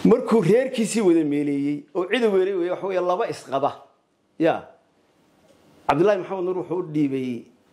markuu reerkiisii wada meeleeyey oo cida weelay wey waxa wey laba isqaba ya cabdullaahi maxamed nuur wuxuu u dhiibay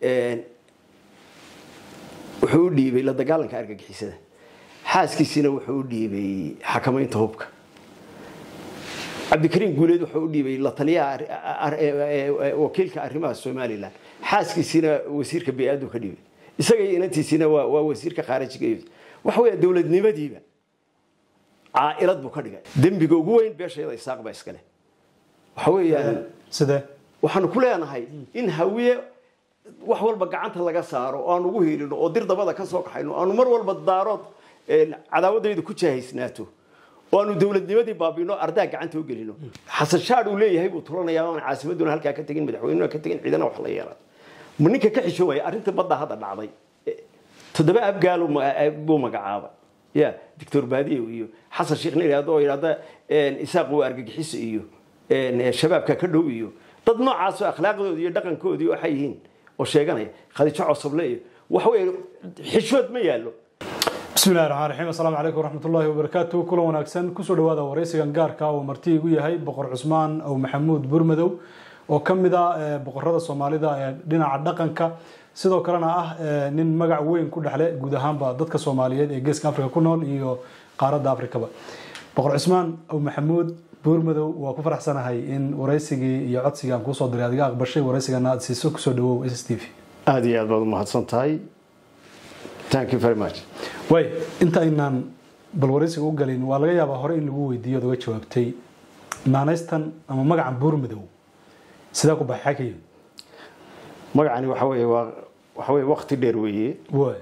wuxuu u dhiibay la dagaalanka argagixisada xaaskiisiina wuxuu u dhiibay xakamaynta hubka cabdikariim guuleed wuxuu u dhiibay la taliyaha wakiilka arrimaha somalilan xaaskiisiina wasiirka bay-aadu ka dhiibay isaga iyo inantiisiina waa waa wasiirka khaarijiga waxa weya dowladnimadiiba caailad buu ka dhigay dembiga ugu weyn beeshayada isaaq baa iskale waxa weeyaan sidee waxaanu ku leenahay in hawiye wax walba gacanta laga saaro oo aan ugu hiilino oo dir dabada ka soo kaxayno aanu mar walba daarood cadaawadayda ku jaahaysnaato oo aanu dowladnimadii baabino ardaa gacanta u gelino xasan shaad uu leeyahay buu tulanayaa aan caasimaduna halkaa ka tegin madaxweynuna ka tegin ciidana wax la yeelan ma ninka ka xishoobaya arrinta badda hadda dhacday toddoba abgaal buu magacaabay ya doctor baadiyow iyo xasan sheekh nin yidhahdo oo yidhahda isaaq waa argagixiso iyo shabaabka ka dhow iyo dad noocaasoo akhlaaqdooda iyo dhaqankoodii waxay yihiin oo sheeganaya khadiijo cosoble iyo waxa weeye xishood ma yaallo bismi llahi raxmaan raxiim assalaamu calaykum waraxmatullaahi wabarakaatu kulan wanaagsan kusoo dhawaada waraysigan gaarka oo marti igu yahay boqor cusmaan ow maxamuud burmadow oo ka mid ah boqorada soomaalida ee dhinaca dhaqanka sidoo kalena ah nin magac weyn ku dhexle guud ahaanba dadka soomaaliyeed ee geeska africa ku nool iyo qaaradda africaba boqor cusmaan ow maxamuud buurmadow waa ku faraxsanahay in waraysigii iyo codsigii aan kuusoo diray adiga aqbashay waraysigana aad siiso kusoo dhawow s s t v aada iyo aad baad umahadsan tahay thank you very much way inta aynaan bal waraysiga u galin waa laga yaabaa hore in lagu weydiiyo ad uga jawaabtay naanaystan ama magacan buurmadow sidaa ku baxay xagayim magacani waxa weeye waa waxa weye waqti dheer weeye way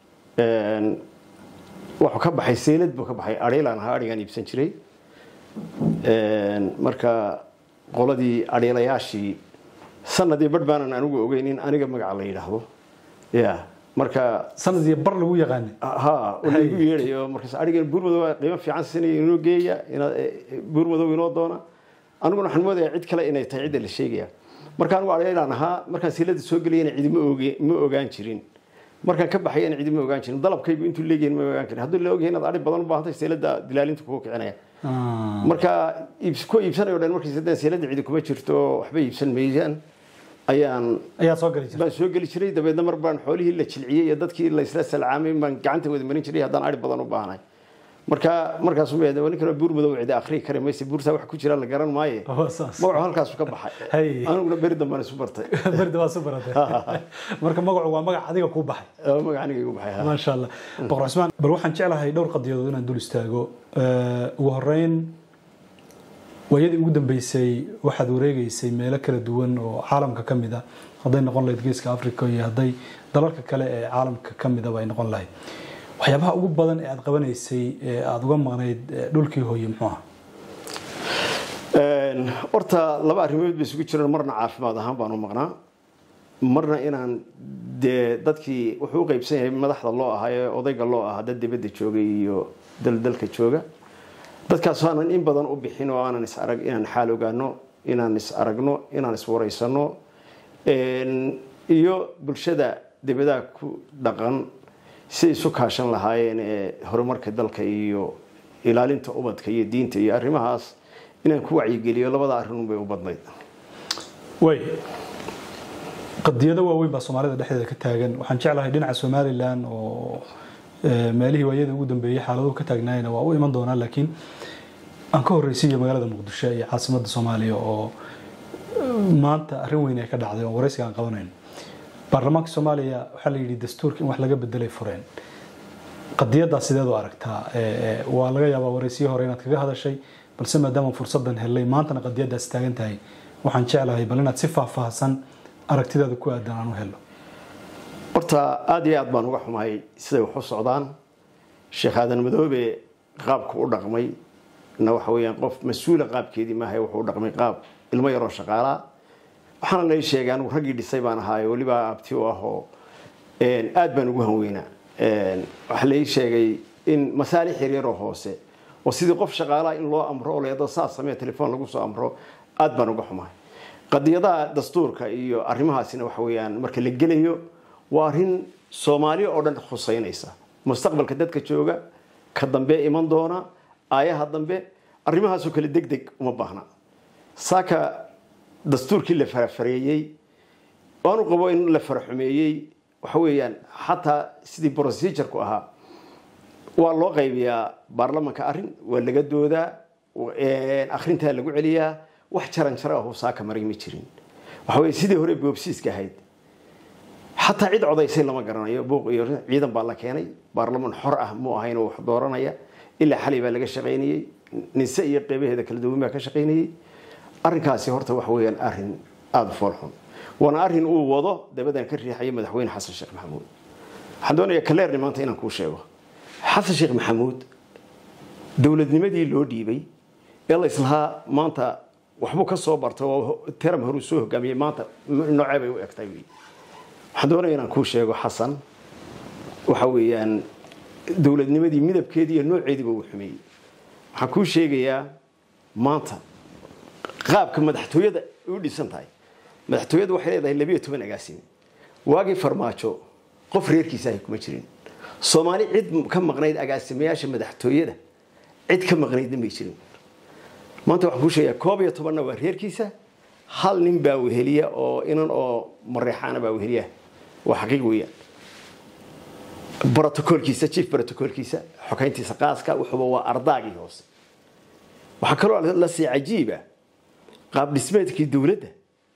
wuxuu ka baxay seelad buu ka baxay adhiilaan ahaa adhigaan iibsan jiray marka qoladii adhiilayaashii sanadii badh baanan anigu ogeyn in aniga magaca la yidhaahdo ya marka sanad iyo bar lagu yaqaana ha lagu yeedhayo markaas adhigan buurmadow qiimo fiican siinaya inoo geeya buurmadow inoo doona aniguna waxaan moodaya cid kale inay tahay cidda la sheegaya marka anigu adhiilaan ahaa markaan seelada soo gelayana cidi ma ogaan jirin markaan ka baxayana cidi ma ogaan jirin dalabkaygu intuu leegihin ma ogaan jirin hadduu la ogyahay inaad adhi badan u baahantay seelada dilaalinta kugu kicinaya marka ku iibsanayo dhan markii saddex seelada cidi kuma jirto waxba iibsan maysaan ayaan ayaa soo gali baan soo geli jiray dabeedna mar baan xoolihii la jilciyey iyo dadkii la isla salcaamay baan gacanta wada marin jiray haddaan adhi badan u baahnay marka markaasu ma ninkan buur madow cidi akhrii kari mayse buurtaa wax ku jira la garan maaye magacu halkaasu ka baxay aniguna beri dambaan isu bartay berda waa su baratay marka magacu waa magac adiga kuu baxay magac aniga igu baxay maasha allah boqor cusmaan bal waxaan jeclahay dhowr qadiyadood inaan dul istaago ugu horeyn waayadii ugu dambeysay waxaad wareegeysay meelo kala duwan oo caalamka ka mid a hadday noqon lahayd geeska africa iyo hadday dalalka kale ee caalamka ka midaba ay noqon lahayd waxyaabaha ugu badan ee aada qabanaysay ee aada uga maqnayd dhulkii hooye muxuu aha horta laba arrimood bay isugu jiraan marna caafimaad ahaan baan u maqnaa marna inaan dee dadkii wuxuu u qeybsan yahay madaxda loo ahaa ee odayga loo ahaa dad dibadda joogay iyo daldalka jooga dadkaas aanan in badan u bixin oo aanan is arag inaan xaal ogaano inaan is aragno inaan is waraysano iyo bulshada dibadaha ku dhaqan siday isu kaashan lahaayeen ee horumarka dalka iyo ilaalinta ubadka iyo diinta iyo arrimahaas inaan ku wacyigeliyo labada arrin bay u badnayd way qadiyado waaweyn baa soomaalida dhexdeeda ka taagan waxaan jeclahay dhinaca somalilan oo meelihii waayada ugu dambeeyey xaaladuhu ka taagnaayna waa u iman doonaa laakiin aan ka horreysiiyo magaalada muqdisho iyo caasimadda soomaaliya oo maanta arrin weyn ay ka dhacday oo waraysiga aan qabanayno baarlamaanka soomaaliya waxaa la yidhi dastuurka in wax laga bedelay fureen qadiyaddaa sideed u aragtaa waa laga yaabaa waraysiyo hore inaad kaga hadashay balse maadaama fursadan helay maantana qadiyaddaas taagan tahay waxaan jeclahay bal inaad si faahfaahsan aragtidaada ku aadan aan u helo horta aada iyo aad baan uga xumahay siday wax u socdaan sheekh aadan madoobe qaabku u dhaqmay na waxa weeyaan qof mas-uula qaabkeedii maaha wuxuu u dhaqmay qaab ilmo yaroo shaqaalaa waxaana lay sheegay anigu raggii dhisay baan ahaaye weliba abti u ahoo aad baan ugu hanweynaa waxaa lai sheegay in masaalix yaryaroo hoose oo sidii qof shaqaalaha in loo amro oo leedo saas samee telefoon lagu soo amro aad baan uga xumahay qadiyadaha dastuurka iyo arrimahaasina waxa weeyaan marka la gelayo waa arrin soomaaliya oo dhan khuseynaysa mustaqbalka dadka jooga ka dambe iman doona aayaha dambe arrimahaasoo kale deg deg uma baahna saaka dastuurkii la farafareeyey waanu qabo in la faraxumeeyey waxa weeyaan xataa sidii procedurku ahaa waa loo qaybiyaa baarlamanka arrin waa laga doodaa akhrintaa lagu celiyaa wax jaran jaro ahu saaka maray ma jirin waxa weye sidii hore boobsiiska ahayd xataa cid codaysay lama garanayo buuq iyo ciidan baa la keenay baarlaman xor ah mu ahayn oo wax dooranaya ilaa xalay baa laga shaqaynayey nise iyo qeybaheeda kala duwan baa ka shaqaynayey arrinkaasi horta waxa weeyaan arrin aada u foolxun waana arrin uu wado dabadan ka riixaya madaxweyne xasan sheekh maxamuud waxaan doonayaa kaleerni maanta inaan kuu sheego xasan sheekh maxamuud dowladnimadii loo dhiibay ee la islahaa maanta waxbuu ka soo barta oo teram horuu soo hogaamiyey maanta noocee bay u egtay wey waxaan doonaya inaan kuu sheego xasan waxa weeyaan dowladnimadii midabkeedii iyo nooceediiba uu xumeeyey waxaan kuu sheegayaa maanta qaabka madaxtooyada u dhisan tahay madaxtooyadu waxay leedahay labiyo toban agaasime waagii farmaajo qof reerkiisa ahay kuma jirin soomaali cid ka maqnayd agaasimayaasha madaxtooyada cid ka maqnaydna may jirin maanta waxaan kuu sheegayaa koob iyo tobanna waa reerkiisa hal nin baa weheliya oo inan oo mareexaana baa weheliya waa xaqiiq weeyaan brotocolkiisa chief brotocolkiisa xokayntiisa qaaska wuxuuba waa ardaagii hoose waxaa kaloo la sii cajiiba qaab dhismeedkii dowladda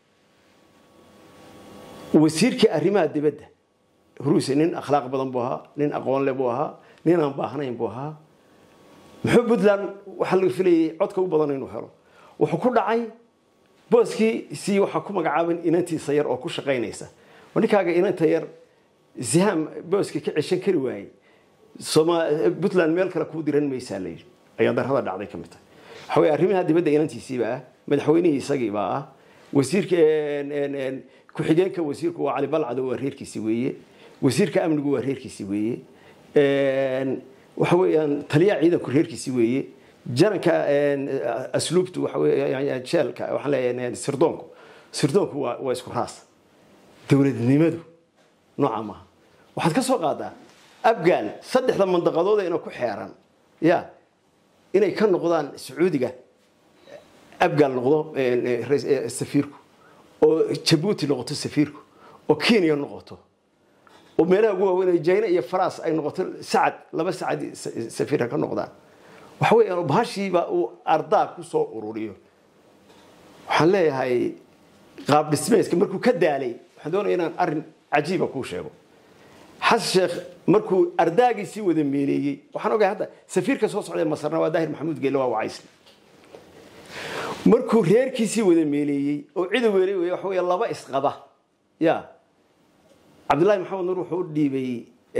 wasiirkii arrimaha dibadda ruusi nin akhlaaq badan buu ahaa nin aqoon le buu ahaa nin aan baahnayn buu ahaa muxuu puntland waxaa laga filayay codka u badan inuu helo wuxuu ku dhacay booskii si waxaa ku magacaaban inantiisa yar oo ku shaqaynaysa ninkaaga inanta yar ziham booska ka ceshan kari waayey puntland meel kale kuu diran maysaa layidhi ayaa darrada dhacday ka mid tahay waxa weye arrimaha dibadda inantiisiiba ah madaxweynihii isagiibaa ah wasiirka ku-xigeenka wasiirku waa cali balcado waa reerkiisi weeye wasiirka amnigu waa reerkiisi weeye waxa weeyaan taliyaha ciidanku reerkiisi weeye jaranka asluubtu waxa weeye jeelka waxaan leeyahay sirdoonku sirdoonku waa waa isku raas dowladnimadu nooca maaha waxaad ka soo qaadaa afghan saddexda mandaqadood ina ku xeeran ya inay ka noqdaan sacuudiga afghan noqdo safiirku oo jabuuti noqoto safiirku oo kenya noqoto oo meelaha ugu waaweyn jayna iyo faras ay noqoto sacad laba sacad safiirka ka noqdaan waxa weeyaan bahashiiba uu ardaa ku soo ururiyo waxaan leeyahay qaab dhismeeska markuu ka daalay waxaan doonaya inaan arrin cajiiba kuu sheego xasan sheekh markuu ardaagiisii wada meeleeyey waxaan ogahay hadda safiirka soo socday masarna waa daahir maxamuud geelle waa wacaysle markuu reerkiisii wada meeleeyey oo cida weelay wey waxa weeye laba isqaba ya cabdullaahi maxamed nuur wuxuu u dhiibay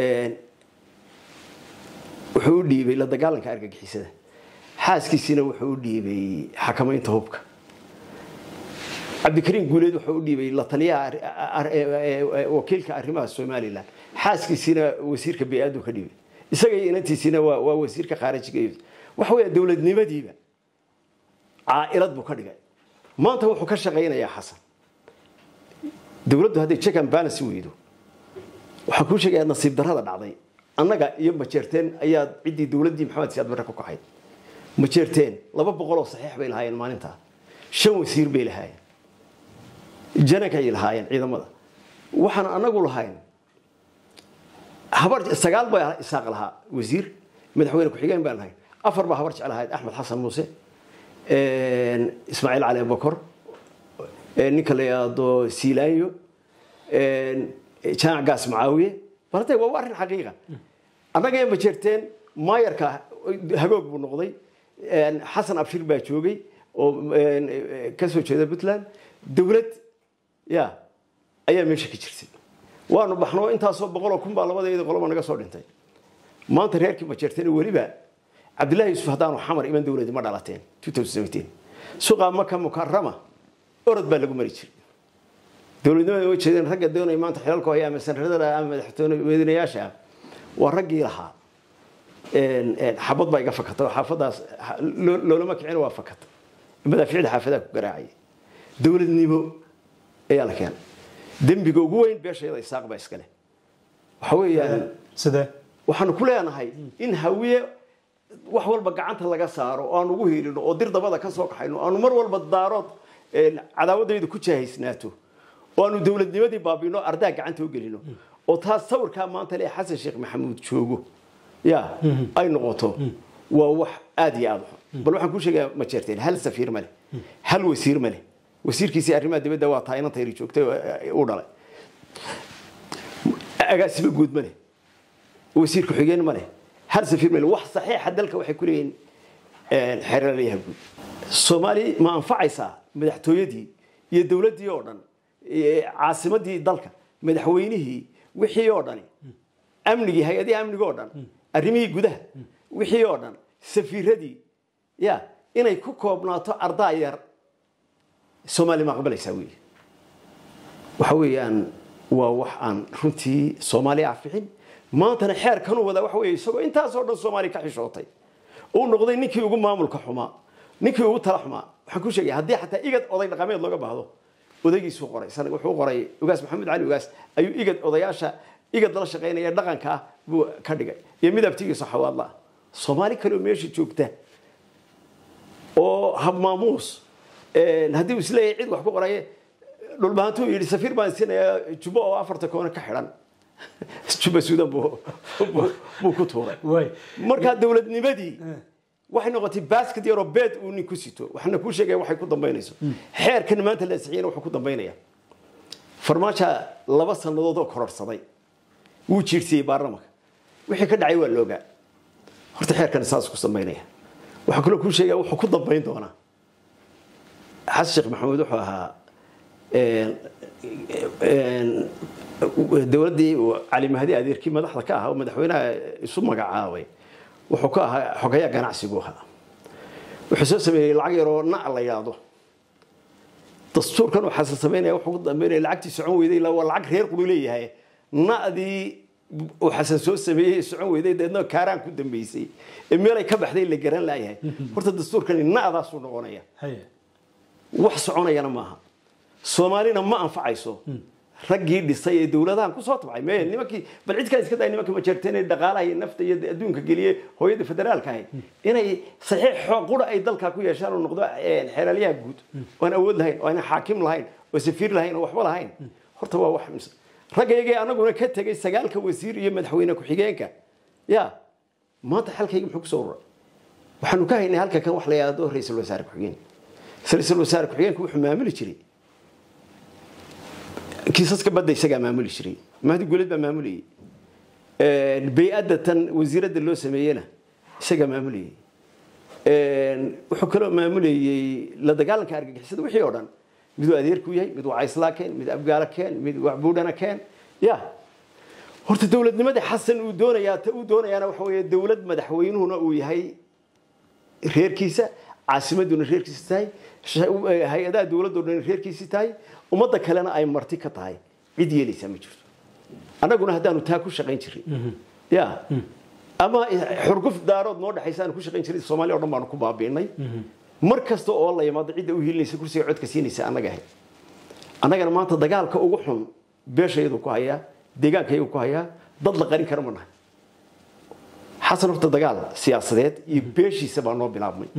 wuxuu u dhiibay la dagaalanka argagixisada xaaskiisiina wuxuu u dhiibay xakamaynta hubka cabdikariim guuleed wuxuu u dhiibay la taliyaha wakiilka arrimaha somalilan xaaskiisiina wasiirka bay-aadu ka dhiibay isaga iyo inantiisiina waa waa wasiirka khaarijiga waxa weeya dowladnimadiiba caailad buu ka dhigay maanta wuxuu ka shaqaynayaa xasan dowladdu hadday check and balance weydo waxaan kuu sheegayaa nasiib darrada dhacday annaga iyo majeerteen ayaa ciddii dowladdii maxamed siyaad barre ku kaxayd majeerteen laba boqol oo saxiix bay lahaayeen maalintaa shan wasiir bay lahaayeen janankay lahaayeen ciidamada waxaan anagu lahayn habar sagaal baa isaaq lahaa wasiir madaxweyne ku-xigeen baan lahayn afar baa habar jeclahayd axmed xasan muuse ismaaciil cali abubakor ninka la yidhaahdo siilaanyo jaamac gaas macaawiye bartay waa arrin xaqiiqa annaga ma jeerteen maayarka hagoog buu noqday xasan abshir baa joogay oo ka soo jeeda puntland dowlad ya ayaa meesha ka jirtay waanu baxno intaasoo boqoloo kun baa labadeeda qoloba naga soo dhintay maanta reerkii ma jeerteen weliba cabdullahi yuusuf haddaanu xamar iman dowladi ma dhalateen suqa maka mukarama orod baa lagu mari jiray dowladnimada way jeedeen ragga doonaya maanta xilalka haya ama sanradada ama madaxweynayaasha ah waa raggii lahaa xabad baa iga fakatay oo xaafadaas loolama kicin waa fakata madaaficda xaafadaha ku garaacaya dowladnimo ayaa la keenay dembiga ugu weyn beeshayada isaaq baa iskale waxa weeyaan sidee waxaanu ku leenahay in hawiye wax walba gacanta laga saaro oo aan ugu hiilino oo dir dabada ka soo kaxayno aanu mar walba daarood cadaawadayda ku jahaysnaato oo aanu dowladnimadii baabino ardaa gacanta u gelino oo taas sawirkaa maanta le xasan sheekh maxamuud joogo ya ay noqoto waa wax aada iyo aada xun bal waxaan kuu sheegayaa ma jeerteen hal safiir ma leh hal wasiir ma leh wasiirkiisii arrimaha dibadda waa taa inanta yari joogtay u dhalay agaasiba guud ma leh wasiir ku-xigeen ma leh hal safiir ma leh wax saxiixa dalka waxay ku leeyihiin xeeralayaha guud soomaali ma anfacaysaa madaxtooyadii iyo dowladdii oo dhan caasimadii dalka madaxweynihii wixii oo dhani amnigii hay-adihii amniga oo dhan arrimihii gudaha wixii oo dhan safiiradii ya inay ku koobnaato ardaa yar soomaaliya ma aqbalaysaa wey waxa weeyaan waa wax aan runtii soomaaliya afixin maantana xeerkanuu wadaa waxa weeye isagoo intaasoo dhan soomaaliya ka xishootay uu noqday ninkii ugu maamulka xumaa ninkii ugu tala xumaa waxaan ku sheegaya haddii xataa igad oday dhaqameed looga baahdo odaygiisuu qoray wuxuu qoray ugaas maxamed cali ugaas ayuu igad odayaasha igad la shaqaynaya dhaqanka ah buu ka dhigay iyo mid abtigiisa xawaadla ah soomaali kaleoo meesha joogta oo habmaamuus haddii uu isleeyahay cid wax ku qoraye dhulbahantuu yidhi safiir baan siinayaa jubbo oo afarta koona ka xidhan jubba suudan buu ku tuuray markaa dowladnimadii waxay noqotay basket yaroo beed uu nin ku sito waxaana kuu sheegaya waxay ku dambaynayso xeerkan maanta la ansixiyana wuxuu ku dambaynaya farmaaja laba sannadood oo kororsaday wuu jiirsiyey baarlamanka wixii ka dhacay waa loogaa horta xeerkan saas ku dambaynaya waxaa kaloo kuu sheegaya wuxuu ku dambayn doonaa xasan sheekh maxamuud wuxuu ahaa dowladdii cali mahdi adeerkii madaxda ka ahaa oo madaxweynaha isu magacaabay wuxuu ka ahaa xogayaa ganacsigu ahaa wuxuu soo sameeyey lacag yaroo na la yidhaahdo dastuurkan uu xasan samaynaya wuxuu ku dambeynaya lacagtii socon weyday ilaa waa lacag reer quru leeyahay na'dii uu xasan soo sameeyey socon weyday deedna kaaraan ku dambeysay ee meelay ka baxday la garan laayahay horta dastuurkani na'daasuu noqonaya wax soconayana maaha soomaalina ma anfacayso raggii dhisay ee dowladahan kusoo tabcay me nimankii bal cid kale iska day nimanka majeerteen ee dhaqaalaha iyo nafta iyo adduunka geliye hooyada federaalka ahayd inay saxiix xoog qura ay dalka ku yeeshaan oo noqdo xeelaalyaha guud oo aan awood lahayn oo aan xaakim lahayn oo safiir lahayn oo waxba lahayn horta waa wax mis raggayagii anaguna ka tegay sagaalka wasiir iyo madaxweyne ku-xigeenka ya maanta xalkayga muxuu kusoo ururay waxaanu ka haynay halka kan wax la yidhaahdo ra-iisul wasaare ku-xigeen ra-iisul wasaare ku-xigeenka wuxuu maamuli jiray kiisaska badda isagaa maamuli jiray mahdi guleed baa maamulayay bay-adda tan wasiiradda loo sameeyena isagaa maamulayay wuxuu kaloo maamulayey la dagaalanka argagixisada wixii oo dhan miduu adeerku yahay mid waa cayslaa keen mid abgaala keen mid buudhana keen ya horta dowladnimadii xasan uu doonayaa ta uu doonayaana waxa weeye dowlad madaxweynuhuna uu yahay reerkiisa caasimaduna reerkiisa tahay hay-adaha dowladdo dhan reerkiisi tahay ummadda kalena ay marti ka tahay cid yeelaysaa ma jirto annaguna haddaanu taa ku shaqayn jirin ya ama xurguf daarood noo dhexaysa aanu ku shaqayn jirin soomaaliya o dhan baanu ku baabiinay mar kasta oo la yimaado cidda u hiilinaysa kursiga codka siinaysa annaga ahayd annagana maanta dagaalka ugu xun beeshayadu ku hayaa deegaankayadu ku hayaa dad la qarin kara ma nahay xasan horta dagaal siyaasadeed iyo beeshiisa baa noo bilaabmay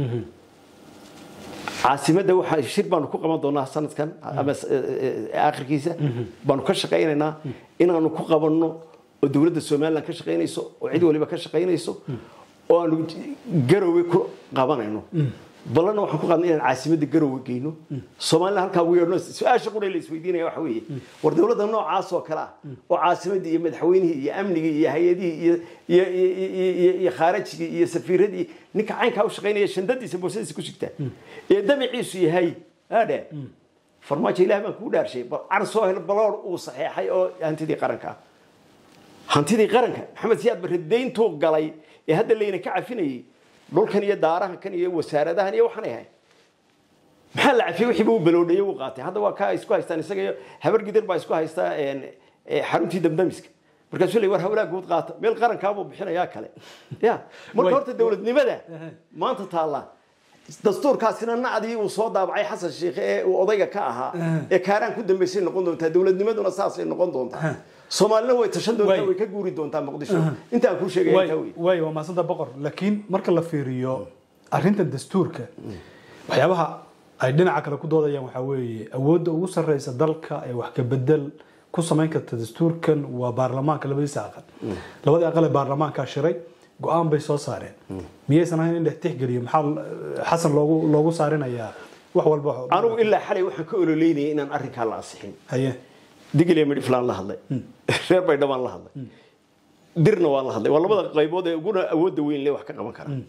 caasimadda waxaa shir baanu ku qaban doonaa sanadkan ama aakhirkiisa baanu ka shaqaynaynaa inaanu ku qabanno oo dowladda somaliland ka shaqaynayso oo cid waliba ka shaqaynayso oo aanu garowe ku qabanayno ballanna waxaan ku qaadnay inaan caasimadda garowe geyno soomaalina halkaa ugu yeedhno su-aasha qura la isweydiinaya waxa weeye war dowladda noocaas oo kale ah oo caasimaddii iyo madaxweynihii iyo amnigii iyo hay-adihii iyo iyo iyo iyo khaarajigii iyo safiiradii ninka caynkaa u shaqaynaya shandadiisa boosadiisa ku sigtaa ee damaciisu yahay adhe farmaajo ilaah baan kuu dhaarshay bal car soo hel baloor uu saxeexay oo hantidii qaranka ah hantidii qaranka maxamed siyaad barre dayntuu galay ee hadda layna ka cafinayay dhulkan iyo daarahan kan iyo wasaaradahan iyo waxaan ahay maxaa la cafiyey wixii buu baloodhayay uu qaatay hadda waa ka isku haystaan isaga iyo habar gidir baa isku haystaa xaruntii damdamiska markaasuu leey war hawlaa guud qaata meel qarankaabuu bixinayaa kale ya marka horta dowladnimada maanta taalla dastuurkaasina nacdii uu soo daabacay xasan sheikhe ee uu odayga ka ahaa ee kaaraan ku dambaysay noqon doontaa dowladnimaduna saasay noqon doontaa soomaalina way tashan doontaa Way. way ka guuri doontaa muqdisho intaan kuu sheegaya intaa wey way waa mahadsanta boqor laakiin marka la fiiriyo arrinta dastuurka waxyaabaha ay dhinaca kale ku doodayaan waxaa weeye awoodda ugu sarreysa dalka ee wax ka bedel ku samayn karta dastuurkan waa baarlamaanka labadiisa aqal labadii aqal ee baarlamaankaa shiray go-aan bay soo saareen miyaysan ahayn in la tixgeliyo maxaa eh, xasan loogu loogu saarinayaa wax walba anigu ilaa xalay waxaan ka ololeynayay inaan arrinkaa la ansixin haye digiliya midhiflaan la hadlay reer baydhabaan la hadlay dirna waan la hadlay waa labada qaybood ee uguna awoodda weyn le wax ka qaban kara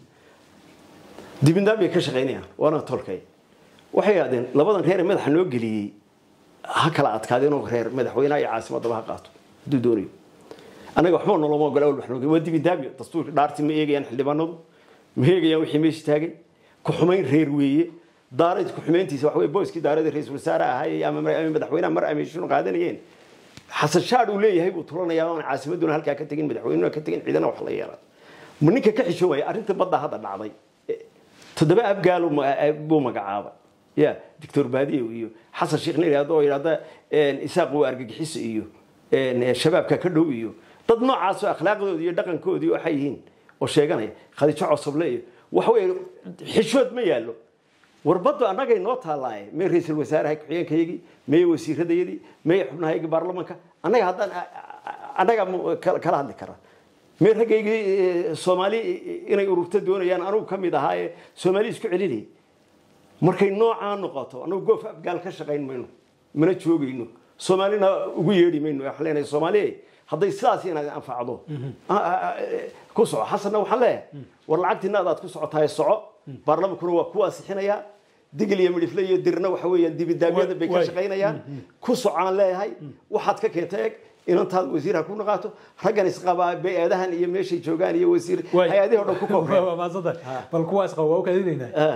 dibindaab bay ka shaqaynayaan waana tolkay waxay yidhahdeen labadan reer ee madaxa noo geliyey ha kala adkaadeenoo reer madaxweynaha iyo caasimadaba ha qaato hadduu doonayo annaga waxba noloma ogola awal wax noo geliyey waa dibindaabyo dastuurka dhaartii ma eegayaan xildhibaanadu ma eegayaan wixii meesha taagay ku xumayn reer weeye daarayd ku xumayntiisa waxa weye booskii daarada ra-iisul wasaare ahaayey ama ama madaxweynaha mar ameeshinu qaadanayeen xasan shaadh uu leeyahay buu tulanayaa oon caasimaduna halkaa ka tegin madaxweynuna ka tegin ciidana wax la yeelan ma ninka ka xishoobaya arrinta badda hadda dhacday eh, toddoba abgaal uu ma- eh, buu magacaabay ya doctor baadiye iyo xasan sheekh nin yidhahdo oo yidhahda isaaq uu argagixiso iyo eh, shabaabka ka dhow iyo dad noocaasoo akhlaaqdoodii iyo dhaqankoodii waxay yihiin oo sheeganaya khadiijo cosoble iyo waxa weeye xishood ma yaallo warbaddu annagay noo taallaaye mee ra-iisul wasaaraha ku-xigeenkayagii mee wasiiradayadii mee xubnahaygii baarlamanka annaga haddaan annaga mu- kala kala hadli kara mee raggaygii eh, soomaali inay ururto doonayaan anugu ka mid ahaa ee soomaali isku celinayay markay noocaa noqoto annagu goof afgaal ka shaqayn mayno mana joogayno soomaalina ugu yeedhi mayno waxaan leenahay soomaaliye hadday sidaas inaad anfacdo ah, ah, ah, eh, ku soco xasanna waxaan leeyahay war lacagtiina adaad ku socotahay soco baarlamankuna waa ku ansixinayaa digil iyo midhifle iyo dirna waxa weeyaan dibidaabyada bay ka Way- shaqaynayaan ku socaan leeyahay waxaad ka keentay eg inantaad wasiir ha ku naqaato raggan isqabaa bay-adahan iyo meeshay joogaan iyo wasiir hay-adihi o dhan ku koobeen waa mahadsantahay bal kuwa isqaba waa u kaadinaynaa Ah,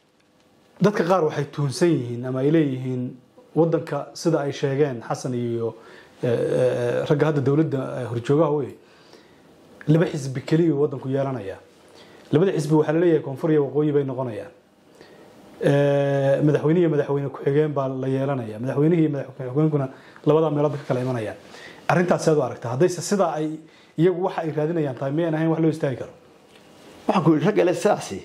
dadka qaar waxay tuhunsan yihiin ama ay leeyihiin wadanka sida ay sheegeen xasan iyo eh, eh, ragga hadda dowladda eh, horjoogaha wey laba xisbi keliya uu wadanku yeelanaya labada xisbi waxaa la leeyahay koonfur iyo waqooyi bay noqonayaan Eh, madaxweyne iyo madaxweyne ku-xigeen baa la yeelanaya madaxweynihi iyo madaxweyne ku-xigeenkuna labadaa meelood bay ka kala imanayaan arrintaas seed u aragta haddayse sidaa ay iyagu waxa ay raadinayaan tahay miyaan ahayn wax loo istaagi karo waxaan ku yidhi raggale sidaasi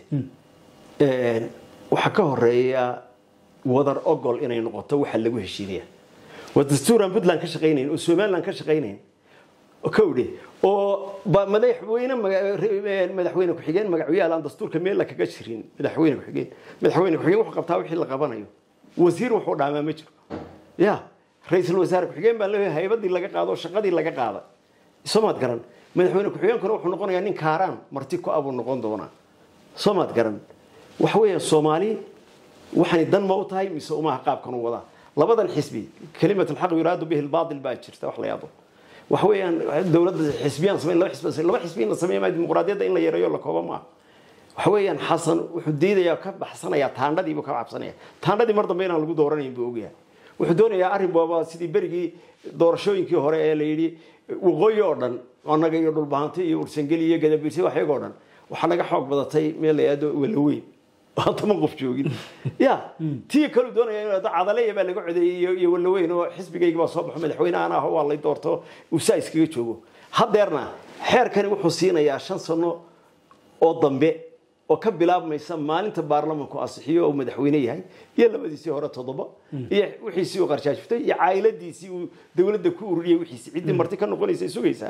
een, waxaa ka horeeya wadar ogol inay noqoto waxa lagu heshiinaya waa dastuuraan puntland ka shaqaynayn oo somaliland ka shaqaynayn oo kowdhe oo ba- madaxweyne maga- re- madaxweyne ku-xigeen magacyaal aan dastuurka meel la kaga jirin madaxweyne ku-xigeen madaxweyne ku-xigeen wuxuu qabtaa wixii la qabanayo wasiir wuxuu dhaamaa ma jiro ya ra-iisul wasaare ku-xigeen baan leeyahay haybadii laga qaado oo shaqadii laga qaada soomaad garan madaxweyne ku-xigeenkuna wuxuu noqonayaa nin kaaraan marti ku abuu noqon doonaa soomaad garan waxa weeyaan soomaali waxay dan ma u tahay mise umaha qaabkan u wadaa labadan xisbi kalimat alxaq yuraadu bihi albaatil baa jirta wax la yaabo waxa weeyaan dowladda xisbiyaan samayn laba xisbi laba xisbi in la sameeyo maa dimuqraadiyadda in la yareeyo la koobo maaha waxa weeyaan xasan wuxuu diidayaa ka baxsanayaa taandhadii buu ka cabsanaya taandhadii mar dambe inaan lagu dooranayn buu ogyahay wuxuu doonayaa arrin booba sidii berigii doorashooyinkii hore ee la yidhi waqooyi oo dhan annaga iyo dhulbahanti iyo ursangeli iyo gadabiirsi waxyagoo dhan waxaa naga xoog badatay meel la yidhahdo walaweyn aan toban qof joogin ya tii kalu doonaya inuu yidhahdo cadaleya baa laga codeeyey iyo- iyo walaweyn oo xisbigayga baa soo baxo madaxweynahan ah waa lay doorto uu saa iskaga joogo haddeerna xeerkani wuxuu siinayaa shan sano oo dambe oo ka bilaabmaysa maalinta baarlamanku asixiyo oo madaxweyne yahay iyo labadiisii hore toddoba iyo wixiisii uu qarshaashiftay iyo caa'iladiisii uu dowladda ku ururiyey wixiisii ciddii marti ka noqonaysa sugaysaa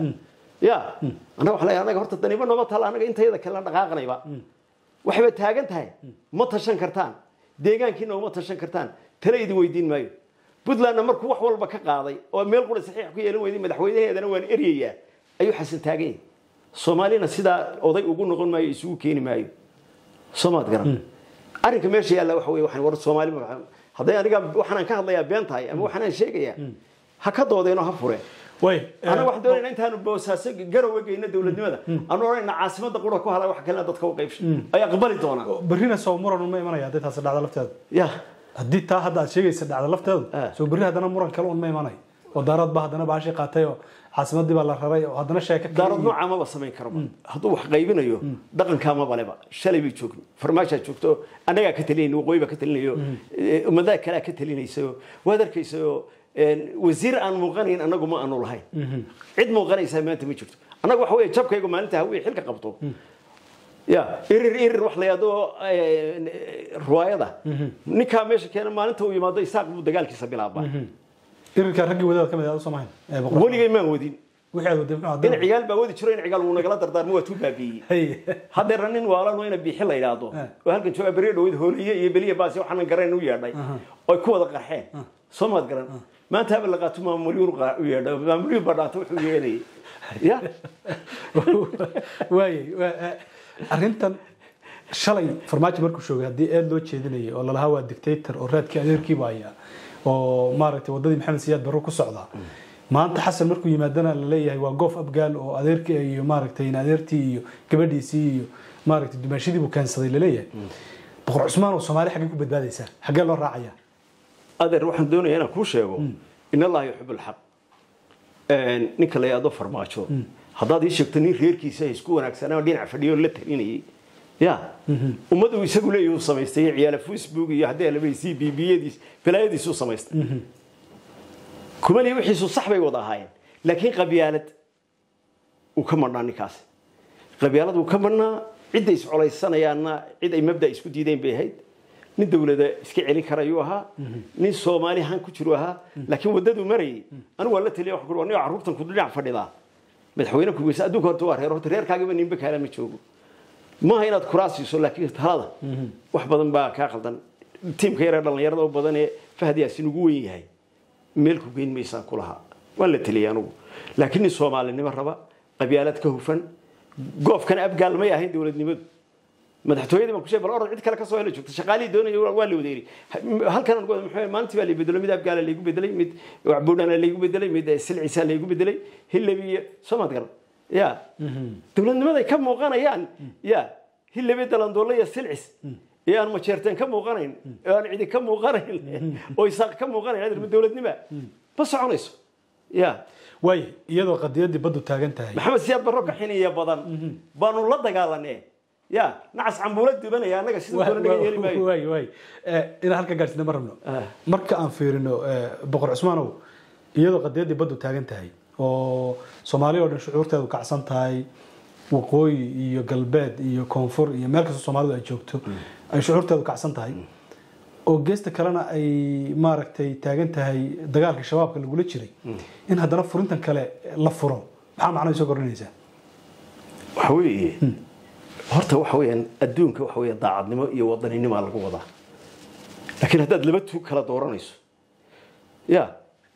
ya annaga waxaa leeyahay annaga horta daniba nooma taala annaga intayada kale dhaqaaqnayba waxayba taagan tahay ma tashan kartaan deegaankiina uma tashan kartaan tale idin weydiin maayo puntlandna markuu wax walba ka qaaday oo meel qura saxiix ku yeelan weyday madaxweynaheedana waan eryayaa ayuu xasan taagan yahay soomaalina sidaa oday ugu noqon maayo isugu keeni maayo soomaad garan arrinka meesha yaalla waxa weye waxaan war soomaali ma hadday aniga waxaan ka hadlayaa been tahay ama waxaan sheegayaa ha ka doodeenoo ha fureen way anaga waxaan doonaynaa intaanu boosaaso garowe geyna dowladnimada aanu odhanayna caasimada qura ku hala wax kalena dadka u qaybsha ay aqbali doonaan berrina soo muran uma imanaya hadday taasi dhacdo lafteeda ya haddii taa hadda aad sheegaysa dhacdo lafteedu Ah. soo berri haddana muran kale un ma imanayo oo daarad baa haddana baashii qaatay oo caasimadii baa la raray oo haddana sheeko kale daarad iyo- nooca maba samayn karaba hadduu wax qaybinayo dhaqankaa ma baleba shalay bay joogno farmaashaa joogto annagaa ka talinayna waqooyi baa ka talinayo ummadaha kalea ka talinaysayo waad arkaysayo wasiir aan muuqanayn annagu ma aanu lahayn cid muuqanaysaa maanta ma jirto annaga waxa weeye jabkaygu maalinta hawiye xilka qabto ya irir irir wax la yidhahdo ruwaayada ninkaa meesha keena maalinta uu yimaado isaaq buu dagaalkiisa bilaabaa irirka raggii wadaad ka mid ah soo mahayn ee boqor weligay maan wadin wixii aad waday muxuu in hadda cigaal baa wadi jiro in cigaal wuu nagala dardaarmo waa tuu baabiiyey hay haddeerna nin waalano ina biixi la yidhaahdo oo halkan jooga beriya dhaweyd hooliye iyo beliya baasi waxaanan garayn u yeedhay oy ku wada qarxeen soo maad garan maanta haba la qaato maamulyuun u yeedhay maamulyuun baa dhaata wuxuu yeelayay ya waayey waa- eh, arrintan shalay farmaajo markuu shoogay haddii eed loo jeedinayay oo lalahaa waa dictator oo raadkii adeerkiiba haya oo maaragtay waddadii maxamed siyaad barro ku socda maanta xasan markuu yimaadana la leeyahay waa goof abgaal oo adeerkii iyo maaragtay in adeertii iyo gabadhiisii iyo maaragtay dumaashadii buu keensaday laleeyahay boqor cusmaan oo soomaali xaggee ku badbaadaysaa xaggee loo raacaya adeer waxaan doonayaa inaan kuu sheego in allaha yuxib alxaq ninka la yidhahdo farmaajo haddaad ii sheegto nin reerkiisa isku wanaagsanaa oo dhinac fadhiyo la talinayay ya ummad uu isagu leeyahay uu samaystay ciyaala facebook iyo haddii alabaysi bbiyadiis balaayadiis uu samaystay kumaliya wixiisu sax bay wada ahaayeen laakiin qabyaalad uu ka madhnaa ninkaasi qabyaalad uu ka madhnaa cidda iscolaysanayaanna cid ay mabda isku diideen bay ahayd nin dawlada iska celin karayuu ahaa nin soomaali han ku jiru ahaa laakiin waddaduu marayay anigu waan la taliya waxaan ku aniga carruurtan ku dhinac fadhidaa madaxweyne kugeysa adduunka horta waa reer horta reerkaagiba ninba kaala ma joogo maaha inaad kuraas siiso laakiin talada wax badan baa kaa qaldan tiimka yaree dhallinyarada oo badan ee fahad yaasin ugu wen yahay meel ku geyn maysaan ku lahaa waan la teliyay anugu laakiin nin soomaalinimo raba qabyaalad ka hufan goofkana abgaal may ahayn dowladnimadu madaxtooyadii baan ku sheegay bal orod cid kale ka soo hela joogta shaqaalihii doonaya waa la wadeeri halkan aan muxuu maalintii baa la bedelo mid abgaala laygu bedelay mid wacbuudhana laygu bedelay mid silciisa laygu bedelay hillabi iyo soomaad garan ya dowladnimaday ka muuqanayaan ya hillabi dalandoole iyo silcis ee aan majeerteen ka muuqanayn ee aan cidi ka muuqanayn oo isaaq ka muuqanayn adeer ma dowladnima ma soconayso ya waayey iyadoo qadiyadii baddu taagan tahay maxamed siyaad barro ka xiniya badan baanu la dagaalanee ya nacas cambuula dubanaya annaga sida doona naga yeeli maayo waay waay inaan halka gaadhsina ma rabno Ah. marka aan fiirino eh, boqor cusmaanow iyadoo qadiyadii baddu taagan tahay oo soomaali oo dhan shucuurteedu kacsan tahay waqooyi iyo galbeed iyo koonfur iyo meel kasta soomaalidu ay joogto ay shucuurteedu kacsan tahay oo geesta kalena ay maaragtay taagan tahay dagaalkii shabaabka lagula jiray in haddana furintan kale la furo maxaa macnaha soo kordhinaysaa waxa weeye horta waxa weeyaan adduunka waxa weeyaan daacadnimo iyo wadaninimo lagu wadaa laakiin haddaad laba tuug kala dooranayso ya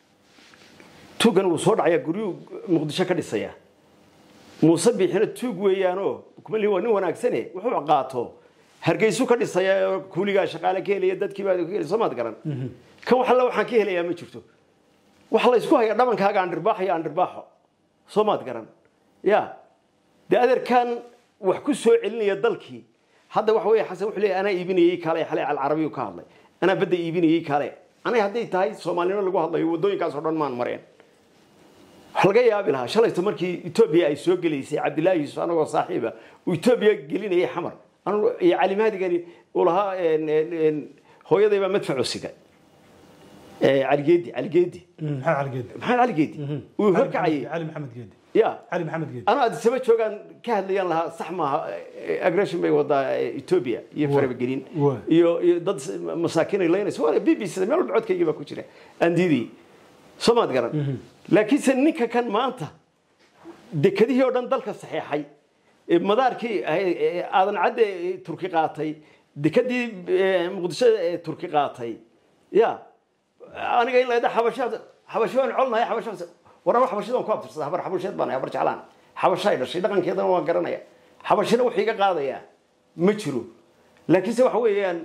tuuggan wuu soo dhacayaa guryuu muqdisho ka dhisaya muuse biixina tuug weeyaanoo kumali waa nin wanaagsane wuxuu qaato hargeysu ka dhisaya oo kuuligaa shaqaale ka helaya dadkii baa ka helaya soo maad garan kan wax alla waxaan ka helayaa ma jirto waxa la isku hayaa dhabankaaga andhirbaaxo iyo andhirbaaxo soo maad garan ya dee adeerkan wax ku soo celinaya dalkii hadda waxa weeye xasan wuxuu leeyahay anaa iibinayay kaale xalay alcarabiyu ka hadlay anaa badda iibinayay kaale anay hadday tahay soomaalinimo lagu hadlayo waddooyinkaas oo dhan maan mareen waxa laga yaabi lahaa shalayto markii etoobiya ay soo gelaysay cabdilaahi yuusuf anagoo saaxiiba uu etoobiya gelinayay xamar anigu iyo cali mahdigani uu lahaa een, een, een, hooyaday baa madfaco siga Eh, cali geedi cali geedi maxamed cali geedi maxamed cali geedi uu horkacayay cali maxamed geedi ya cali maxamed geedi anaa adisaba joogaan ka hadlayaan lahaa sax maaha eh, aggression bay wadaa eh, ethiopia iyo farabagelin Waa. iyo iyo dad s- masaakiin ay leynayso waa b b c meel walba codkaygii baa ku jira aan diidayay soo maad garan laakiinse ninka kan maanta dekadihii oo dhan dalka saxeexay ee madaarkii ahayd, ee aadan cadde ee turki qaatay dekadii ee, muqdisho ee turki qaatay ya aniga in laydha xabashaad xabasho waan colnahay xabashaas waraba xabashada waan ku abtirsada habar xabasheed baan habar jeclaan xabashay dhashay dhaqankeedana waan garanaya xabashina wuxuu iga qaadayaa ma jiro laakiinse waxa weeyaan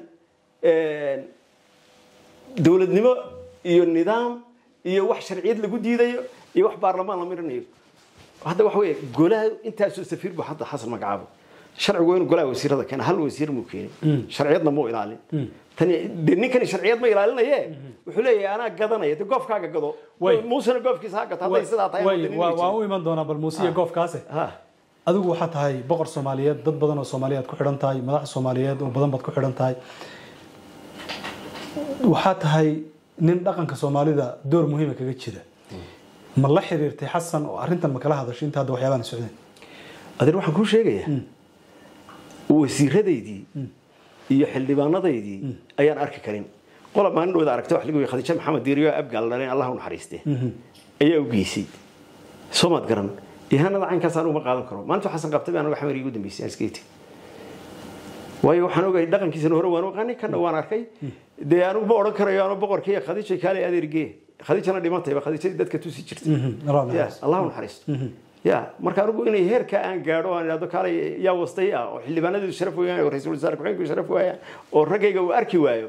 dowladnimo iyo nidaam iyo wax sharciyad lagu diidayo iyo wax baarlamaan la mirinayo hadda waxa weeye golaha intaasoo safiir buu hadda xasan magacaabo sharcigu waa inuu golaha wasiirada keena hal wasiir muu keenin sharciyadna muu ilaalin tani dee ninkani sharciyad ma ilaalinaye wuxuu leeyahay anaa gadanaya de goofkaaga gado Way. muusena goofkiisa ha gato hadday sidaa tahay Way, wadani waa- ma waan jiro. u iman doonaa bal muuse iyo goofkaase Ha. adigu waxaa tahay boqor soomaaliyeed dad badan oo soomaaliyeed ku xidhan tahay madax soomaaliyeed oo badan baad ku xidhan tahay waxaa tahay nin dhaqanka soomaalida door muhiima kaga jira ma la xiriirtay xasan oo arrintan ma kala hadashay inta hadda waxyaabahan socdeen adeer waxaan kuu sheegayaa wasiiradaydii iyo xildhibaanadaydii ayaan arki karin qola maalin dhowda aragta wax lagu yidhi khadiija maxamed diiriyo abgaal dhaleen allah u naxariiste ayaa u geysay soo maad garan ihaanada caynkaas anigu ma qaadan karo maalintu xasan qabtay baan anigu xamar iigu dambeysay aan iska yiti waayo waxaan ogahay dhaqankiisana hore waan oqaanay kana waan arkay dee anigu ma odhan karayo anoo boqorkii khadiija kaale adeergee khadiijana dhimantayba khadiijadii dadka tusi jirtay ya allah u naxariisto ya marka anigu inay heerka aan gaadho aan idhahdo kaalay yaa wastay ah oo xildhibaanadeedu sharaf weeyaan oo ra-iisul wasaare ku-xigeenku sharaf waayaan oo raggayga uu arki waayo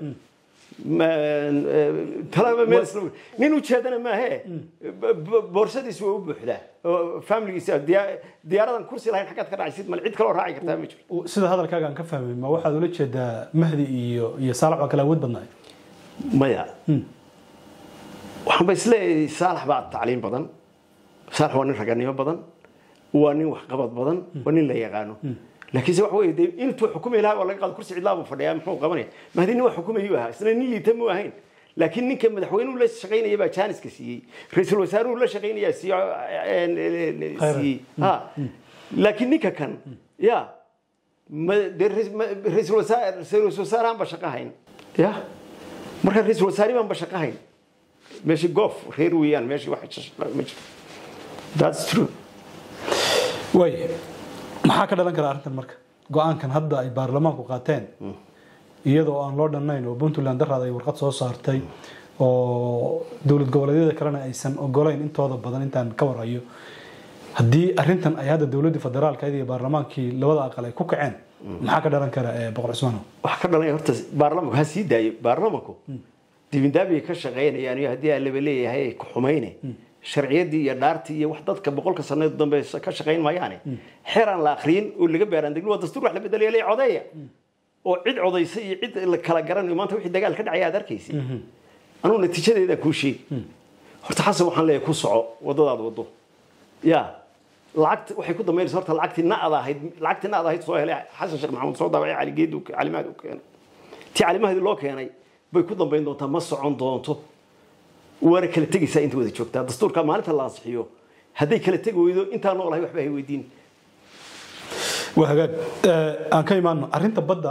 talaba meel isla nin ujeedana maahe boorsadiis waa u buuxdaa oo familigiisa diyaaradan kursi lahayn xaggaad ka dhacaysid mal cid kaloo raaci kartaa ma jiro sida hadalkaaga aan ka fahmay ma waxaad ula jeedaa mahdi iyo iyo saalax waa kala awood badnaay maya waxaan ba isleeyahay saalax baa tacliim badan saalax waa nin raganimo badan waa nin waxqabad badan waa nin la yaqaano laakiinse waxa weeye dee intuu xukumi lahaa waa laga qaado kursi cidlaa buu fadhiyaa muxuu qabanaya mahdi nin wax xukumayuu ahaa isna nin liita muu ahayn laakiin ninka madaxweynuhu la shaqaynaya baa jaaniska siiyey ra-iisul wasaaruhu la shaqaynayaa siiyey ha laakiin ninka kan ya dee ra-iisul wasaarahan ba shaqo hayn ya marka ra-iisul wasaari baan ba shaqo hayn meeshii goof reer weeyaan meeshii wax ma jiro that's true way maxaa ka dhalan kara arrintan marka go-aankan hadda ay baarlamaanku qaateen iyadoo aan loo dhannayn oo puntland daraad ay warqad soo saartay oo dowlad goboleedyada kalena aysan ogolayn intooda badan intaan ka warhayo haddii arrintan ay hadda dowladdii federaalka iyo baarlamaankii labada aqal ay ku kaceen maxaa ka dhalan kara boqor cusmaano waxaa ka dhalanaya horta baarlamanku ha sii daayo baarlamanku dibindaabiyay ka shaqaynayaan iyo haddii aan laba leeyahay ku xumayne sharciyadii iyo dhaartii iyo wax dadka boqolka sanadood dambe ka shaqayn maayaane xeer aan la akriyin oo laga baaraandegin waa dastuur wax la bedelaya le codeeya oo cid codaysa iyo cid la kala garanayo maanta wixii dagaal ka dhacaya aad arkaysay anugu natiijadeedaan kuu sheegi horta xasan waxaan leeyahay ku soco waddadaad waddo ya lacagta waxay ku dambaynaysa horta lacagtii na'da ahayd lacagtii na'da ahayd soo helay xasan sheekh maxamuud soo daabacay cali geedu calimaad u keenay tii calimaheedii loo keenay bay ku dambayn doontaa ma socon doonto waana kala tegaysaa inta wada joogtaa dastuurka maalinta la ansixiyo hadday kala tegi weydo intaa noolahay waxba hay weydiin waa hagaag aan ka imaano arrinta badda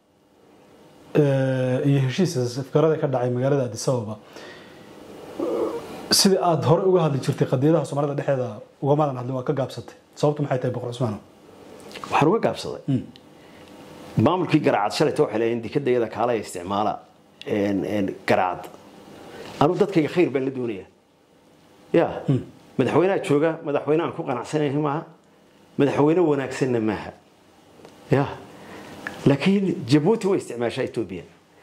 iyo heshiiska safgarada ka dhacay magaalada addis ababa sida aada hore uga hadli jirtay qadiyadaha soomaalida dhexeeda ugamadan hadlin waa ka gaabsatay sababtu maxay tahay boqor cusmaano waxaan uga gaabsaday maamulkii garaacad shalayta waxay leeyihin dikadayada kaalaya isticmaala garaacad anuu dadkayga khayr baan la doonayaa ya madaxweynaha jooga madaxweyne aan ku qanacsanayn maaha madaxweyne wanaagsanna maaha ya laakiin jabuuti way isticmaashaa etoobiya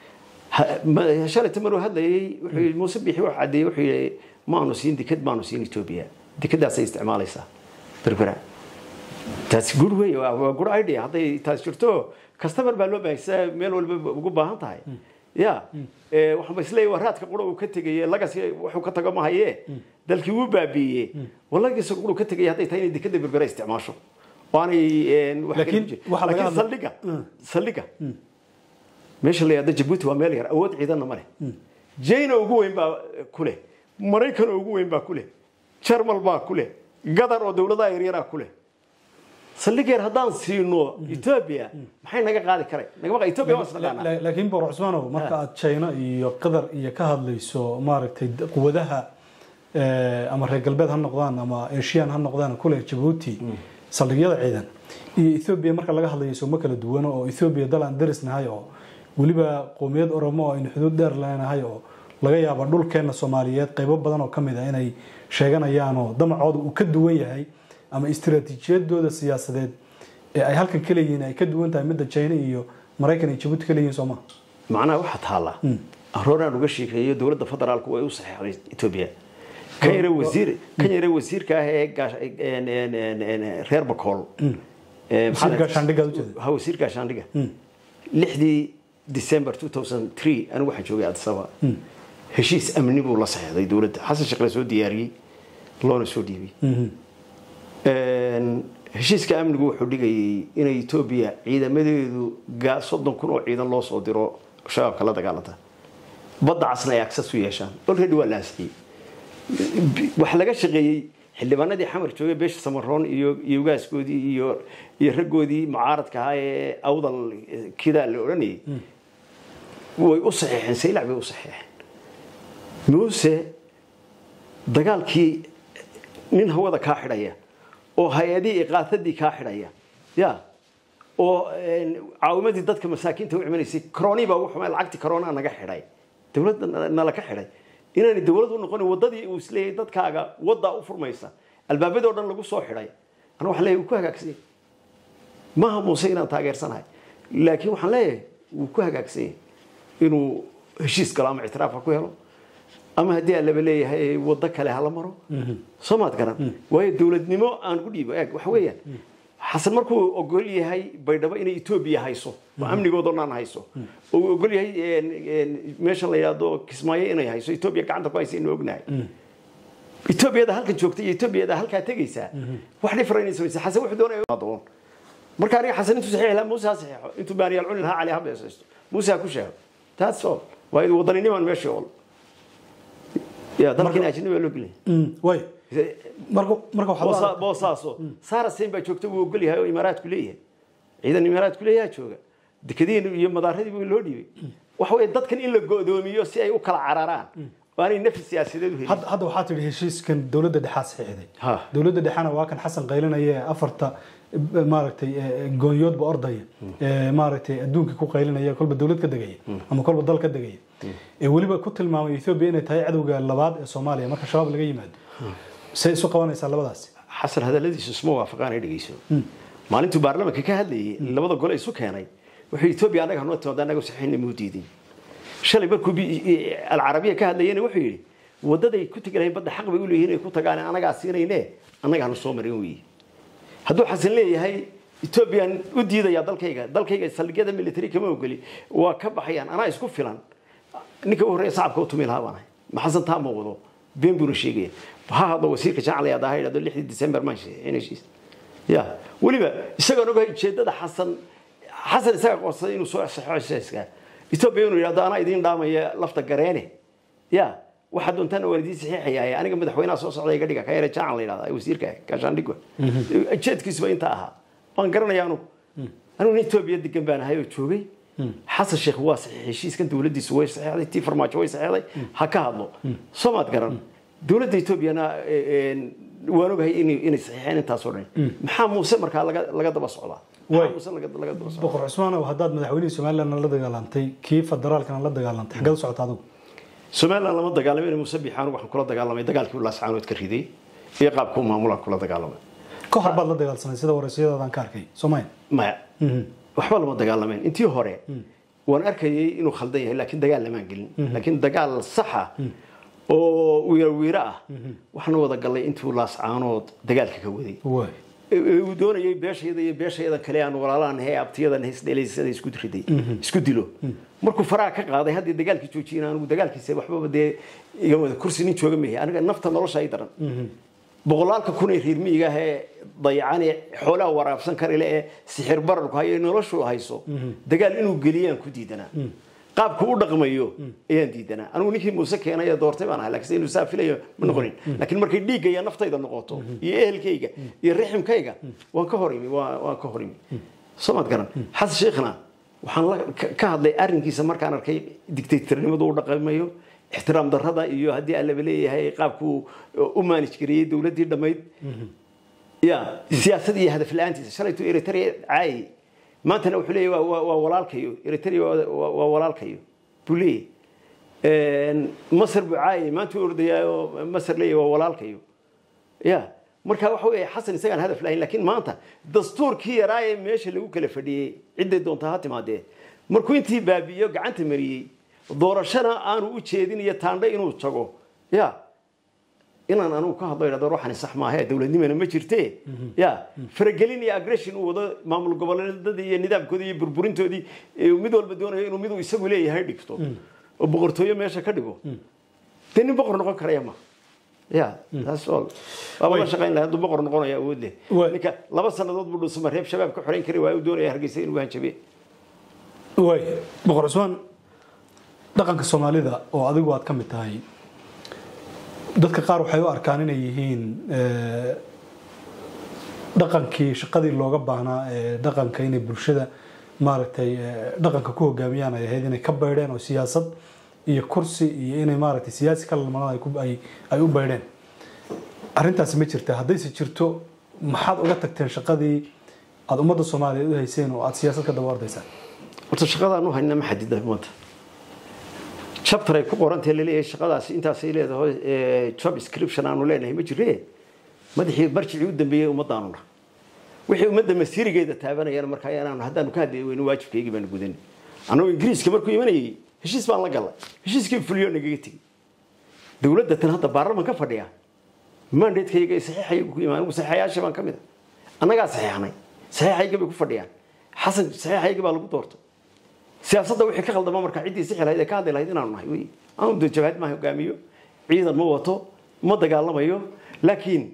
shalayta maruu hadlayay wuxuu yidhi muuse bixi wax caddeeyey wuxuu yidhi maanu siin dikad maanu siin etoobiya dikadaasay isticmaalaysaa berbera taasi good wey waa good idea hadday taas jirto customer baa loo baahaysaa meel walba ugu baahan tahay ya waxaan ba isleeyahay waa raadka qura uu ka tegay lagas wuxuu ka tago mahaye dalkii wuu baabiiyey walagiisa qura ka tegay hadday tahay inay dekada berbera isticmaasho waanay laakiin saldhiga saldhiga meesha la yidhahdo jabuuti waa meel yar awood ciidanna ma leh jayna ugu weyn baa ku leh maraykan ugu weyn baa ku leh jarmal baa ku leh gadar oo dowladaha yaryaraa ku leh saldhigeer haddaan siino etoobiya maxay naga qaadi karay nagama etoobiya waa isnaqaanaa laakiin boqor cusmaanow marka aad china iyo qatar iyo ka hadlayso maaragtay quwadaha ama reer galbeed ha noqdaan ama asian ha noqdaan kule jabuuti saldhigyada ciidan iyo ethoobia marka laga hadlayo sooma kala duwano oo ethoobia dal aan darisnahay oo weliba qowmiyad oromo oo aynu xuduud dheer leenahay oo laga yaabo dhulkeena soomaaliyeed qaybo badan oo kamid ah inay sheeganayaanoo damacooda uu ka duwan yahay ama istiraatiijiyadooda siyaasadeed ee ay halkan ka leeyihiin ay ka duwan tahay midda china iyo maraykan iyo jabuuti ka leeyihiin sooma macnaha waxaa taalla arooraan uga sheekeeyo dowladda federaalku way u saxeexday etoobiya kan yare wasiir kan yare wasiirka ah ee reer bakool wasiir gaashaandhiggaad ujeeda ha wasiir gaashaandhiga lixdii december 2003 anigu waxaan joogay addis ababa heshiis amni buu la saxeexday dowladda xasan sheekh la soo diyaariyey loona soo dhiibay heshiiska amnigu wuxuu dhigayay inay etoobiya ciidamadeedu soddon kun oo ciidan loo soo diro shabaabka la dagaalanta badda casna ay access u yeeshaan already waa la ansixiyey waxa laga shaqeeyey xildhibaanadii xamar joogay beesha samaroon iyo iyo ugaaskoodii iyo iyo raggoodii mucaaradka ahaa ee awdal kidaa la odhanayay way u saxeexeen saylac bay u saxeexeen muuse dagaalkii nin hawada kaa xidhaya oo hay-adihii iqaatadii kaa xidhaya ya oo caawimadii dadka masaakiinta u cimanaysay coroni baa ugu xumay lacagtii corona naga xidhay dowladda nala ka xidhay inaanay dowlad u noqonin waddadii uu isleeyahay dadkaaga waddaa u furmaysa albaabadoo dhan lagu soo xidhay ana waxaan leeyahay wuu ku hagaagsanyay maaha muuse inaan taageersanahay laakiin waxaan leeyahay wuu ku hagaagsanyay inuu heshiis galo ama ictiraaf ha ku helo ama haddii aan laba leeyahay waddo kale hala maro soo maad garan waayo dowladnimo aan ku dhiibo eeg waxa weeyaan xasan markuu ogol yahay baydhabo inay etoobiya hayso oo amnigoodoo dhan hayso oo uu ogol yahay meeshan la yidhaahdo kismaayo inay hayso etoobiya gacanta ku haysa inuu ognahay etoobiyada halkan joogta iyo etoobiyada halkaa tegaysaa wax difference samaysa xasan wuxuu doonaya doon marka aniga xasan intuu saxiix lahaa muuse ha saxiixo intuu baaniyaal cuni lahaa cali ha beesaysto muuse ha ku sheego taas all waayo waddaninimaan meeshii ol ya dalkiina ajnabi baa loo gelaya way marka marka waxaad u Boosa- aragtaa- boosaaso sara sein baa joogta wuu ogol yahay oo imaaraadku leeyahay ciidan imaaraadku leeyaha jooga dekadiin iyo madaaradii buu loo dhiibay waxa weeye dadkan in la go'doomiyo si ay u kala cararaan oo aanay nafis siyaasadeed u helin hadda hadda waxaa tidhi heshiiskan dowladda dhexaa saxiixday Ha. dowladda dhexena waa kan xasan qaylinaya ee afarta eh, maaragtay eh, goonyoodba ordaya ee maaragtay adduunka ku qaylinaya kolba dowlad ka degaya ama kolba dal ka degaya ee weliba ku tilmaamay ethoobia inay tahay cadowga labaad ee soomaaliya marka shabaab laga yimaado say isu qabanaysaa labadaasi xasan hadalladiisu isma waafaqaan ay dhegeyso maalintuu baarlamaanka ka hadlayay labada gole isu keenay wuxuu etoobiya annaga hanoo timaada annaga saxiixna muu diidin shalay markuu bi- alcarabiya ka hadlayena wuxuu yidhi waddaday ku tegi lahayn badda xaq bay u leeyihiin inay ku tagaan annagaa siinayne annaga hanu soo marin weeye hadduu xasan leeyahay etoobiyaan u diidayaa dalkayga dalkayga saldhigyada military kama ogoli waa ka baxayaan anaa isku filan ninka u horreeya sacabka u tumi lahaa baan ahay ma xasan taa muuqdo been buuna sheegaya ha hadlo wasiirka jacli aad ahaa idhahdo lixdii december maan sheegay heshiis ya weliba isagoon ogahay ujeedada xasan xasan isaga qoonsaday inuu soo saxo heshiiska etoobiya inuu yidhahdo anaa idiin dhaamaya lafta gareene ya waxaa doontaan waan idiin saxiixayaa aniga madaxweynaha soo socda iga dhiga kayare jaacan la yidhahda wasiirka gaashaandhigwa jeedkiisuba intaa ahaa waan garanaya anugu anugu nin etoobiya degan baan ahay oo joogay xasan sheekh waa saxiix heshiiskan dowladdiisu way saxiixday tii farmaajo way saxiixday ha ka hadlo soo maad garan dowladda etoobiyana waan ogahay inay inay saxiixeen intaasoo dhan maxaa muuse markaa laga laga daba socdaa Way. maxaa muuse laga laga daba socdaa boqor cusmaanow haddaad madaxweynihii somalilandna la dagaalantay kii federaalkana la dagaalantay xaggeed u socota adigu somaliland lama dagaalamin muuse biixaan waxaan kula dagaalamay dagaalkii laascaanood ka riday iyo qaabka u maamulaan kula dagaalamay ka hor baad la dagaalsanay sida wareysiyadaadan ka arkay soomaya maya waxba lama dagaalamayn intii hore waan arkayay inuu khaldan yahay laakiin dagaal lamaan gelin laakiin dagaal saxa oo wiirawiiro ah waxaan wada galay intuu laascaanood dagaalka ka waday way ee uu doonayay beeshayada iyo beeshayada kale aan walaalaan he abtiyadan heysdhelaysada isku riday isku dilo markuu faraha ka qaaday haddii dagaalkii joojiyeen anigu dagaalkiisa waxbaba dee iga wada kursi nin jooga mehe aniga nafta nolosha ay daran boqolaalka kun ee reer miyiga ah ee dayacan ee xoolaha waraabsan karile ee sixir bararku hayo ee noloshu hayso dagaal inuu geliyaan ku diidanaa qaabku u dhaqmayo ayaan diidanaa anigu ninkii muuse keenay ee doortay baan ahay laakiin inuu saa filayo ma noqonin laakiin markay dhiigga iyo naftayda noqoto iyo ehelkayga iyo riximkayga waan ka hor imi waa- waan ka hor imi soo maad garan xasan sheikhna waxaan la- ka- ka hadlay arrinkiisa markaan arkay dictatornimadu u dhaqamayo ixtiraam darrada iyo haddii aan laba leeyahay qaabkuu u maanij gareeyey dowladdii dhammayd ya siyaasad iyo hadaf la-aantiisa shalaytuu eritrea caayay maantana wuxuu leeyahy waa- waa waa walaalkayo eritrea waa- waa waa walaalkayo buu leeyahy masar buu caayay maanta u ordayaayoo masar leeyahy waa walaalkayo ya marka waxa weeye xasan isagaan hadaf lahayn laakiin maanta dastuurkii yaraa ee meesha lagu kala fadhiyey cidday doontaa ha timaadee markuu intii baabi'iyo gacanta mariyey doorashana aanu u jeedin iyo taandhe inuu tago ya inaan anugu ka hadlo idhahdo ruuxani sax maahe dowladnimana ma jirte ya faragelin iyo aggression uu wado maamul goboleedadii iyo nidaamkoodii iyo burburintoodii ee mid walba doonayo inuu miduu isagu leeyahay dhigto oo boqortooyo meesha ka dhigo dee nin boqor noqon karaya ma ya taas all waaba la shaqayn lahaa hadduu boqor noqonaya awood leh Way. ninka laba sannadood buu dhusuma reeb shabaab ka xorayn kari waa u doonaya hargeysa inuu hanjabe way boqor cusmaan dhaqanka soomaalida oo adigu aad ka mid tahay dadka qaar waxay u arkaan inay yihiin eh, dhaqankii shaqadii looga baahnaa ee dhaqanka inay bulshada maaragtay eh, dhaqanka ku hogaamiyaan ay ahayd inay ka baydheen oo siyaasad iyo kursi iyo inay maaragtay siyaasi kala lamadan ay ku- ay ay u baydheen arrintaasi ma jirta haddayse jirto maxaad uga tagteen shaqadii aad ummadda soomaaliyeed u hayseen oo aad siyaasad ka daba ordaysaan horta shaqadaan u hayna ma xadida maanta chapter ay ku qorantahay laleeyahay shaqadaasi intaasay leedahay eh, job description aanu leenahay ma jire madaxii marjicii u dambeeyey ummadaanuna wixii ummadda masiirigeeda taabanayana markaa inaanu haddaanu ka hadli weyno waajibkaygii baanu gudanay annagoo ingiriiska markuu imanayay heshiis baan la galay heshiiskii fuliyo nagaga tegey dowladda tan hadda baarlaman ka fadhiya mandatekayga saxiixaygu ku imaan saxiixayaasha baan ka mid a annagaa saxiixnay saxiixayga bay ku fadhiyaan xasan saxiixayga baa lagu doortay siyaasadda wixii ka khaldama markaa ciddii sixi lahayd ee ka hadli lahayd inaanu nahay wey aanu de jabhad ma hogaamiyo ciidan ma wato ma dagaalamayo laakiin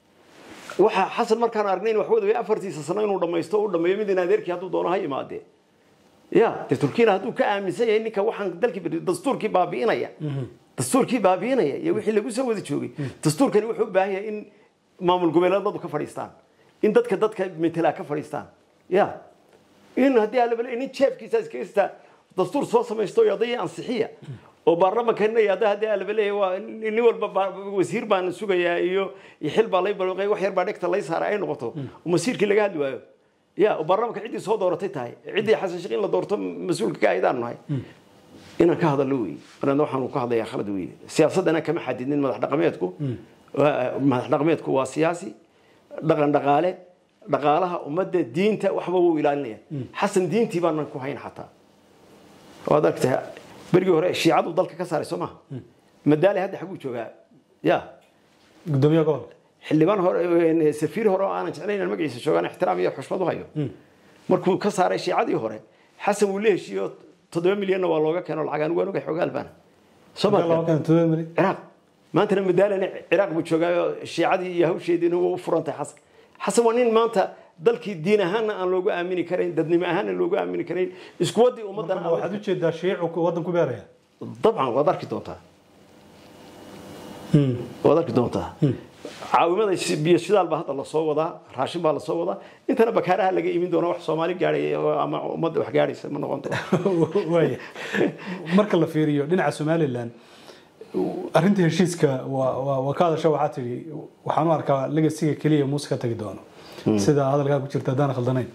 waxa xasan markaan aragnay in wax wadaway afartiisa sano inuu dhamaysto u dhameeyo midin adeerkii hadduu doono ha imaadee ya de turkiyana hadduu ka aaminsan yahay ninka waxaan dalkii beri dastuurkii baabi'inaya dastuurkii baabi'inaya iyo wixii lagu soo wada joogay dastuurkani wuxuu u baahan yahay in maamul goboleedadu ka fadhiistaan in dadka dadka metelaa ka fadhiistaan ya in haddii alabale nin jeefkiisa iskasta dastuur soo samaysto iyo odayii ansixiya oo baarlamankan yada haddii alabale waa nin walba ba- wasiir baan sugayaa iyo iyo xil baa lay balqay wax yar baa dhegta lay saaray ay noqoto oo masiirkii laga hadli waayo ya oo baarlamanka ciddii soo dooratay tahay ciddii xasan sheekh in la doorto mas-uulka ka aydaan nahay inaan ka hadallo wey marna waxaanu ka hadlayaa khalad wey siyaasaddana kama xadidnin madax dhaqameedku Waa- madax dhaqameedku waa siyaasi dhaqan dhaqaale dhaqaalaha ummadda diinta waxba wuu ilaalinaya xasan diintii baanan ku hayn xataa waad argtay berigii hore shiicadu dalka ka saaray soo maha madaali hadda xaguu joogaa ya gudoomiyaha gobolka xildhibaan hore safiir hore oo aanan jeclayn inaan magaciisa joogaan ixtiraam iyo xushmad u hayo markuu ka saaray shiicadii hore xasan wuu la heshiiyo toddoba milyanna waa looga keeno lacag anigu waan ogay xogaal baana soo ma laba kan todoba milyan ciraaq maantana madaalana ciraaq buu joogaayo shiicadii iyo hawsheediina waa u furantahay xasan xasan waa nin maanta dalkii diin ahaanna aan loogu aamini karayn dadnimo ahaanna loogu aamini karayn isku waddii ummaddana Marka waxaad u jeedaa shiicu waddan ku beeraya dabcan waad arki doontaa waad arki doontaa caawimada biyo shidaal baa hadda lasoo wadaa raashin baa lasoo wadaa intana bakaaraha laga imin doona wax soomaali gaadhaya oo ama ummadda wax gaadhaysa ma noqon doonto waaya marka la fiiriyo dhinaca somalilan arrinta heshiiska waa waa- waa ka hadasha waxaa tidhi waxaan u arkaa legasiga keliya muuse ka tagi doono sida hadalkaa ku jirta haddaan khaldanayn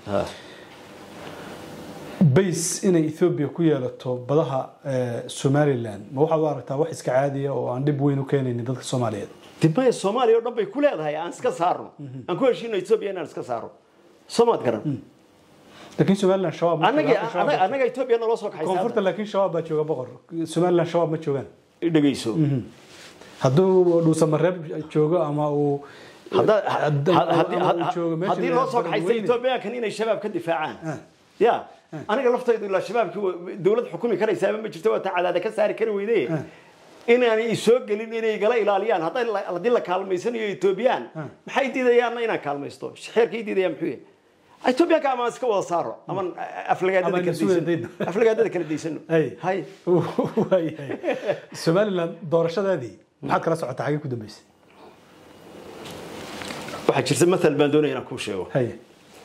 base inay ethoobia ku yeelato badaha eh, somalilan ma waxaad u aragtaa wax iska caadiya oo aan dhib weyn u keenaynin dadka soomaaliyeed dibmaya soomaaliya oo dhan bay ku leedahay aan iska saarno aan ku heshiino etoobiya inaan iska saaro soomaad garan laakiin somalilan shabaab ma annaga joogaan, shabaab baa annaga etoobiya naloo soo jooga. koonfurta kaxaysa laakiin shabaab baa jooga boqor somalilan shabaab ma joogaan dhegeyso hadduu dhuusamareeb joogo ama uu Hadda- hadda- had- haddii- ama uu had- joogo meesha haddii la loo soo yiraahdo kaxaysta Beledweyne. etoobiyaankan inay shabaab ka difaacaan ya aniga laftaydu ilaa shabaabkii wa- dowlad xukumi karaysaaba ma jirto waa ta cadaada ka saari kari weyde inaanay soo gelin inay igala ilaaliyaan hadday la- haddii la kaalmaysanayo etoobiyaan maxay diidayaanna inaan kaalmaysto xeerkay diidayaan muxuu yahay etoobiyaanka ama iska wada saaro ama Ama aflagaadada kala isu wada daysano dayno. aflagaadada kala daysano Hay. hay waayahay somalilan doorashadeedii maxaad kala socotaa xagee ku dambeysay waxaa jirta mathal baan doonaya inaan kuu sheego haye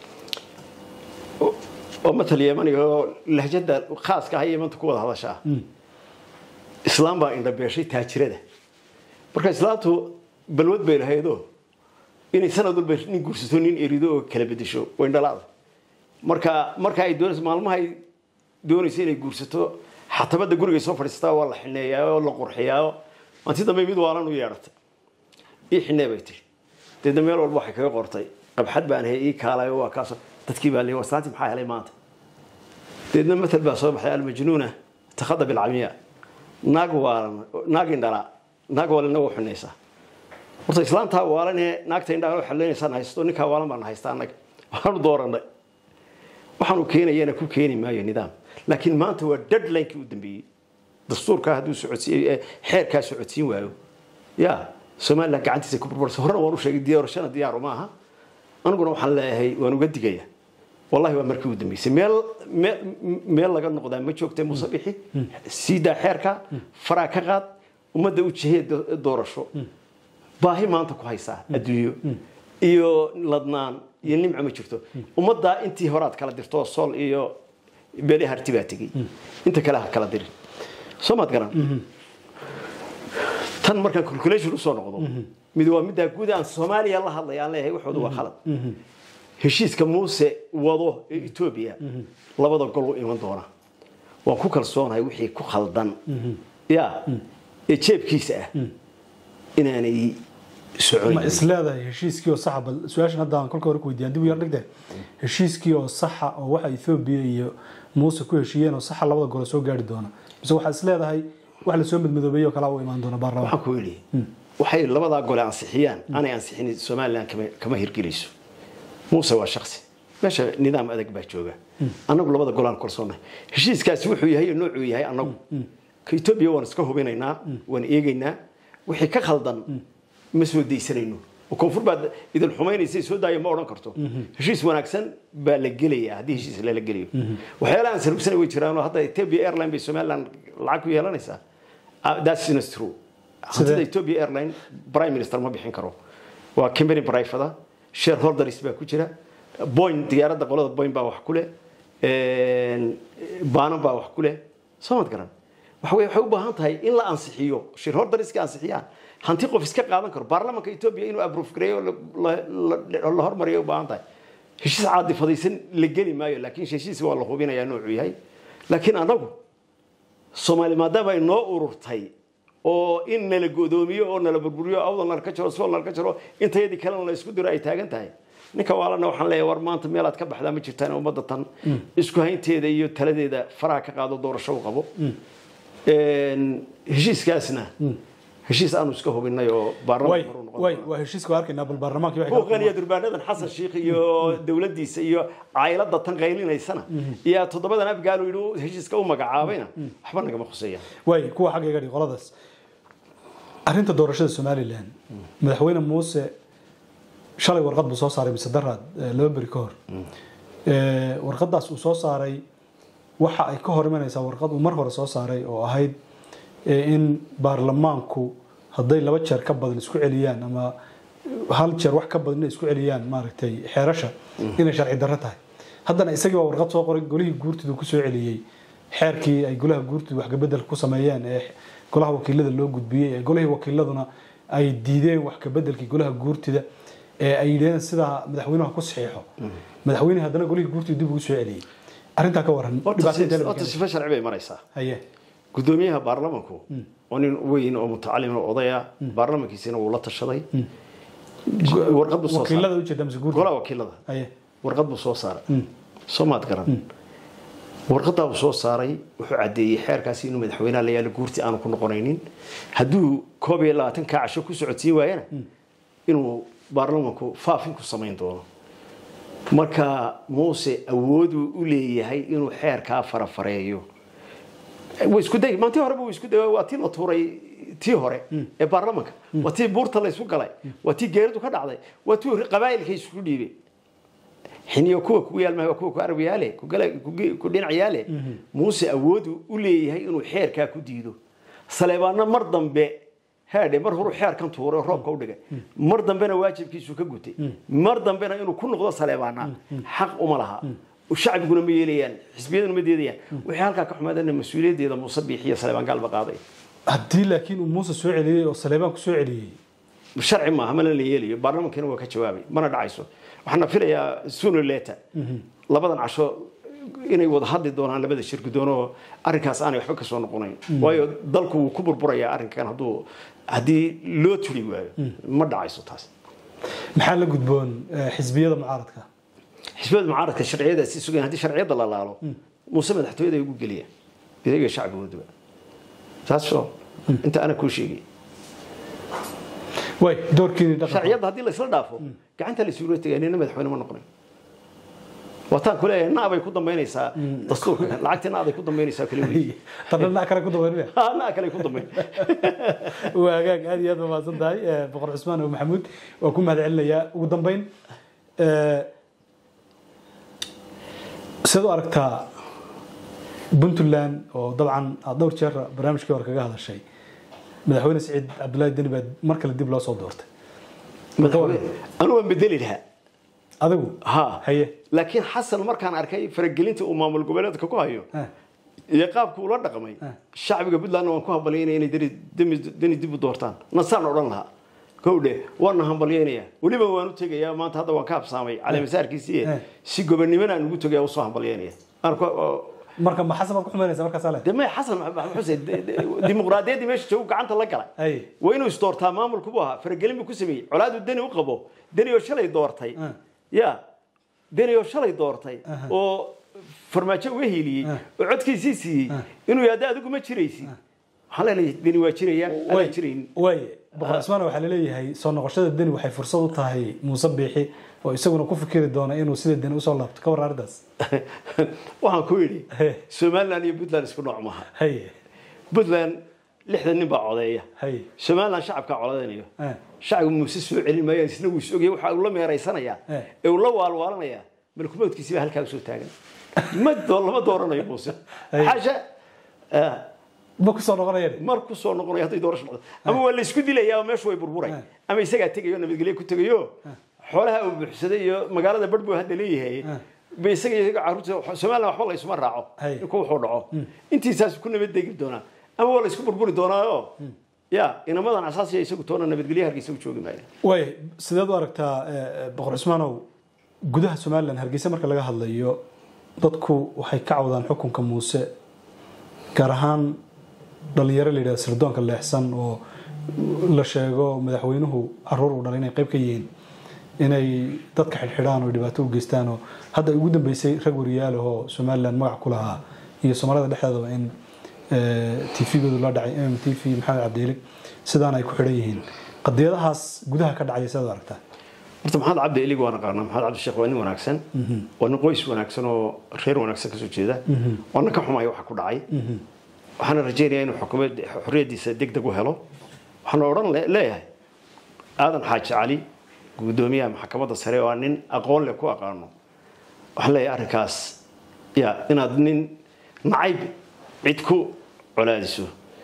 oo matal yemaniga oo lahjada khaaska ah yemanta ku wada hadasha ah islaam baa indhabeeshay taajirada marka islaamtu balwad bay lahaydoo inay sanad walba nin guursato nin erido oo kala bedesho way indhalaada marka marka ay doonayso maalmaha ay doonayso inay guursato xatabada gurigay soo fadhiistaa waa la xineeyaa oo la qurxiyaa anti dambe mid waalan u yeedhatay ii xinee bay tiri deedna meel walba waxay kaga qortay qabxad baan hay ii kaalayo waa kaas dadkii baa leeyay wasaanti maxaa helay maanta deedna matal baa soo baxay almajnuuna takhada bilcamiya naag waalan naag indhala naag waalanna waa xunaysaa horta islaamtaa waalan ee naagta indhala waxaad leenaysaan haysto ninkaa waalan baan haysta annaga waxaanu dooranay waxaanu keenayana ku keeni maayo nidaam laakiin maanta waa deadlinekii u dambeeyey dastuurkaa hadduu socodsiiy xeerkaa socodsiin waayo ya somaliland gacantiisa ku burbursa horena waan u sheegay doorashana diyaaru maaha aniguna waxaan leeyahay waan uga digaya wallahi waa markii ugu dambeysay meel meel meel laga noqdaa ma joogtay muuse bixi siidaa xeerka faraa ka qaad ummadda u jihee do- doorasho baahi maanta ku haysaa adduunyo iyo ladnaan iyo nimco ma jirto ummaddaa intii horaad kala dirto sool iyo beli harti baa tegey inta kale ha kala dirin soo maad garan tan markaan calculation usoo noqdo mid waa middaa guud aan soomaaliya la hadlaya aan leeyahay waxooda waa khalad heshiiska muuse wado ee etoobiya labada gol u iman doona waan ku kalsoonahay wixii ku khaldan ya ee jeebkiisa ah inaanay ma soconin isleedahay heshiiskii oo saxa bal su-aashan hadda aan kolka hore ku weydiiyaan dib u yar dhigte heshiiskii oo saxa oo waxa Ethiopia iyo Muuse ku heshiiyeen oo saxa labada gol soo gaari doona mise waxaa isleedahay wax la soo midmidoobay oo kala u imaan doona baarlamaanka waxaan ku yidhi waxay labadaa gole ansixiyaan aanay ansixin somalilan kama- kama hirgelayso muuse waa shaksi meesha nidaam adag baa jooga annagu labada golaan kalsoonahay heshiiskaasi wuxuu yahay iyo noocuu yahay annagu ka etoobiya waan iska hubinaynaa waan eegaynaa wixii ka khaldan ma soo daysanayno oo koonfur baad idin xumaynaysa soo daaya ma odhan karto heshiis wanaagsan baa la gelayaa haddii heshiis lala gelayo waxyaalaha aan sarugsanay way jiraanoo hadda ethiopia airline bay somaliland lacag ku yeelanaysaa Ah, that's not true hantida ethiopia airline prime minister ma bixin karo waa company private shareholders baa ku jira boeing diyaaradda qolada boeing baa wax ku leh baanan baa wax ku leh soo mad garan waxa weye waxay u baahan tahay in la ansixiyo shareholderska ansixiyaan hanti qof iska qaadan karo baarlamaanka ethiopia inuu approve gareeyo la- la- la la hormariyo u baahan tahay heshiis caadifadaysan la geli maayo laakiin heshiis waa la hubinayaa noocuu yahay laakiin annagu soomaali maadaama ay noo ururtay oo in nala godoomiyo oo nala burburiyo awdal nala ka jaro sool nala ka jaro intayadii kalena la isku diro ay taagan tahay ninka waalana waxaan leeyahay war maanta meelaad ka baxdaa ma jirtaan ummadda tan isku haynteeda iyo taladeeda faraha ka qaado doorasho u qabo Een, heshiiskaasna heshiis aanu iska hubinay oo way baarlamaanka hore u noqon way doona. waa heshiiska waa arkaynaa bal baarlamaanka waxay kala buuqan iyo durbaanadan xasan sheikh iyo dowladdiisa iyo caylada tan qaylinaysana iyo toddobadan abgaal uu yidhi heshiiska u magacaabayna waxba nagama khuseeyaan way kuwa xagga iga dhig qoladaas arrinta doorashada somalilan madaxweyne muuse shalay warqad buu soo saaray mise daraad eh, laba beri ka hor Eh, warqadaas uu soo saaray waxa ay ka hor imanaysaa warqad uu mar hore soo saaray oo ahayd eh, in baarlamaanku hadday laba jeer ka badan isku celiyaan ama hal jeer wax ka badan inay isku celiyaan maaragtay xeerasha inay sharci darro tahay haddana isagii waa warqad soo qoray golihii guurtidu ku soo celiyey xeerkii ay golaha guurtidu wax kabedel ku sameeyeen ee golaha wakiilada loo gudbiyey ee golihii wakiiladuna ay diideen wax kabedelkii golaha guurtida ee ay yidhaheen sidaa madaxweynuhu ku saxiixo madaxweyne haddana golihii guurtidu dib ugu soo celiyey arrintaa ka waran horta dhibaato si- intee la horta keenay? sifa sharci bay maraysaa haye gudoomiyaha baarlamanku oo nin weyn oo mutacalim oo odaya baarlamankiisina wuu la tashaday warqad buu soo wakiilada saaray ujeeda mise guurtida golaha wakiilada haye warqad buu soo saaray soo maad garan warqadaa buu soo saaray wuxuu caddeeyey xeerkaasi inuu madaxweynaha la yaalo guurti aanu ku noqonaynin hadduu koob iyo labaatan kaa casho ku socodsiin waayana inuu baarlamanku faafin ku samayn doono marka muuse awooduu u leeyahay inuu xeerkaa farafareeyo way isku day maantii horeba wuu isku day waa tii la tuuray tii hore ee baarlamanka waa tii buurta la isku galay waa tii geeridu ka dhacday waa tii qabaa'ilka isku dhiibay xiniyo kuwa kugu yaalmahay waa kuwa ku arab yaale ku gala- ku ge- ku dhinac yaale muuse awoodu u leeyahay inuu xeerkaa ku diido saleebaanna mar dambe haadhe mar horuu xeerkan tuuray oo roobka u dhigay mar dambena waajibkiisu ka gutay mar dambena inuu ku noqdo saleebaana xaq uma laha shacbiguna ma yeelayaan xisbiyaduna ma deedayaan wixii halkaa ka xumaadana mas-uuliyaddeeda muuse biixiyo saleebaan gaalba qaaday haddii laakiin uu muuse soo celiyey oo saleebaan ku soo celiyey sharci maaha mana la yeelayo baarlamankina waa ka jawaabay mana dhacayso waxaana filayaa sooner later labadan casho inay wada hadli doonaan labada shir guddoon oo arrinkaas aanay waxba ka soo noqonayn waayo dalku wuu ku burburayaa arrinkan hadduu haddii loo turi waayo ma dhacayso taas maxaa la gudboon eh, xisbiyada mucaaradka xisbiyada mucaaradka sharciyadaasi sugan haddii sharciyada la laalo muuse madaxtooyada ay ugu geliya idaga shacbigooduba taas soo inta ana kuu sheegay way doorkiini dhaqanka sharciyadda haddii la isla dhaafo gacanta la isuula tegaya nina madaxweyne ma noqonayo waataan ku leeyahay naabay ku dambaynaysaa dastuurka lacagtii naaday ku dambaynaysaa kale wey tan dhinac kale ku dabaynaya Ha, naa kale ku dambayn waa hagaag aad iyo aad baa mahadsan tahay eh, boqor cusmaan oo maxamuud waa ku mahad celinayaa ugu dambeyn eh, sidaad u aragtaa puntland oo dabcan aad dhowr jeer barnaamijkii hore kaga hadashay madaxweyne siciid cabdullaahi deni baa mar kale dib loo soo doortay anu waan bedeli lahaa adigu ha haye laakiin xasan markaan arkay faragelinta uu maamul goboleedka ku hayo Ah, iyo qaabka ula dhaqmay shacbiga puntlandna waan ku hambalyaynaya inay deni- demi- deni dib u doortaan nasaan odhan lahaa kowdhe waana hambalyaynaya weliba waan u tegayaa maanta hadda waan ka habsaamay caleemasaarkiisii Eh. si gobonimona aan ugu tegaya usoo hambalyaynaya aan ku- oo- marka ma xasan baad ku xumaynaysa markaasaa leh de may xasan maxamed xuseen de- de- dimuqraadiyaddii meesha joogu gacanta la galay haye waa inuu isdoortaa maamulku buu ahaa faragelin buu ku sameeyey colaadu deni u qabo deni oo shalay doortay Ah. ya deni oo shalay doortay oo farmaajo uga hiiliyey oo codkiisii siiyey inuu yahda adigu ma jiraysid waxaan leenahay deni waa jiraya anaa jirayn way boqor cismaan waxaa laleeyahay soo noqoshada deni waxay fursad u tahay muuse biixi oo isaguna ku fikiri doona inuu sida deni usoo laabto ka warra arrintaas waxaan ku yidhi He. somaliland iyo puntland isku nooc maaha haye puntland lixdan nin baa codeeya haye somaliland shacabkaa codeynayo Eh. shacbigu muuse soo celin maayo isna wuu is ogyahay waxa uu la meeraysanayaa Eh. ee uu la waalwaalanayaa malkumoodkiisi baa halkaa usoo taagan ma doo- lama dooranayo muuse Ay. xaasha eh, ma ku soo noqonayeen mar ku soo noqonayo hadday doorasho noqdo ama waa la isku dilayaa oo meeshu way burburay ama isagaa tegayo nabadgelyo ku tegayo xoolaha uu buuxsaday iyo magaalada barh buu hadda leeyahay ba isaga iyo isaga carruurta somaliland waxba la isuma raaco Hay. ninku wuxuu dhaco intiisaas ku nabadegi doonaa ama waa la isku burburi doonaayo ya inamadan asaasiya isagu toona nabadgelyo hargeysa u joogi maayo way sideed u aragtaa eh, boqor cismaanow gudaha somalilan hargeysa marka laga hadlayo dadku waxay ka cawdaan xukunka muuse gaar ahaan dhalinyaro la yidhahdo sirdoonka leexsan oo la sheego madaxweynuhu caruur uu dhalay inay qayb ka yihiin inay dadka xidhxidhaan oo dhibaato u geystaan oo hadda ugu dambeysay rag wariyaalahoo somalilan magac ku lahaa iyo soomaalida dhexdeedaba in tvgoodu la dhacay mm t v maxamed cabdiili sidaan ay ku xidhan yihiin qadiyadahaas gudaha ka dhacaya sidaad u aragtaa horta maxamed cabdi elig waan aqaanaa maxamed cabdi sheekh waa nin wanaagsan waa nin qoys wanaagsan oo reer wanaagsan kasoo jeeda waana ka xumaya waxa ku dhacay waxaana rajaynayaa inuu xukuumad xorriyadiisa deg deg u helo waxaana odhan le- leeyahay aadan xaaji cali guddoomiyaha maxkamadda sare oo aan nin aqoon leh ku aqaano waxaan leeyahay arrinkaas ya inaad nin nacayb cid ku colaadiso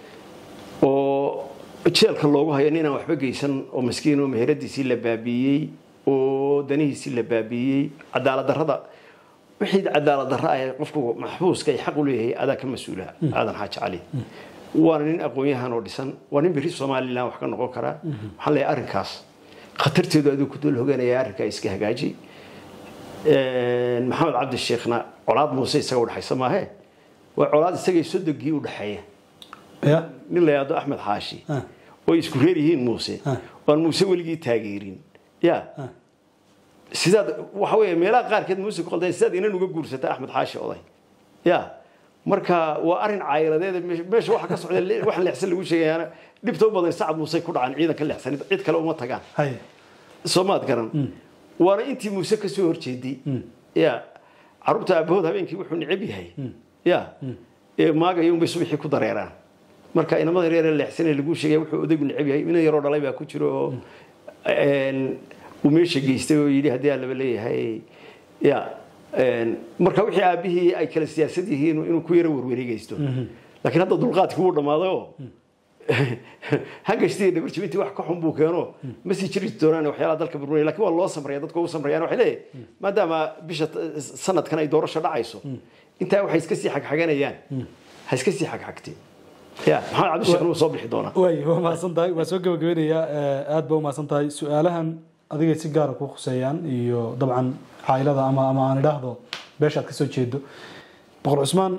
oo jeelka loogu hayo ninaan waxba geysan oo maskiin oo meheradiisii la baabiiyey oo danihiisii la baabiiyey cadaalad darrada wixii cadaalad darra ah ee qofku maxbuuska ay xaq u leeyahay adaa ka mas-uula aadan xaaji cali waana nin aqoon-yahan oo dhisan waa nin beri somalilan wax ka noqon karaa waxaan leeyahay arrinkaas khatarteedu adigu ku dul hoganaya arrinkaa iska hagaaji maxamed cabdi sheekhna colaad muuse isaga udhexaysa maahe waa colaad isagay sodogii u dhexeeya ya nin la yidhaahdo axmed xaashi Ah. oo ay isku reer yihiin muuse Ah. waan muuse weligii taageerin ya sidaad waxa weeye meelaha qaarkeed muuse ku qaldan sidaad inan uga guursata axmed xaashi oday ya marka waa arrin caayiladeed meesha- meesha waxa ka socda le- waxaan leexsan lagu sheegayaana dhibta u badan sacad muuse ku dhacaan ciidanka leexsanid cid kale uma tagaan haye soomaad garan waana intii muuse ka soo horjeeday ya caruurta aabahood habeenkii wuxuu necab yahay ya ee maagaya unbay subaxii ku dareeraan marka inamada reer ee leexsanee lagu sheegaya wuxuu odaygu necab yahay ina yaroo dhalay baa ku jiro oo een, uu meesha geystay oo yidhi haddii aan laba leeyahay ya een, marka wixii aabihii ay kala siyaasad yihiin inuu ku yaro werwareegaysto laakiin hadda dulqaadkii wuu dhammaaday oo hangashtii dhabarjibintii wax ka xun buu keeno ma sii jiri doonaan waxyaalaha dalka burburinaya lakin waa loo samraya dadka ugu samrayaan waxay leeyahay maadaama bisha t- sanadkan ay doorasho dhacayso intaa waxay iska sii xagxaganayaan ha iska sii xagxagtee ya maxamed cabdisheekh wuu soo bixi doonaa way waa mahadsan tahay waa soo gabagabeynayaa eh, aad baa u mahadsan tahay su-aalahan adigay si gaara kuu khuseeyaan iyo dabcan caailada ama ama aan idhaahdo beesha aad ka soo jeedo boqor cusmaan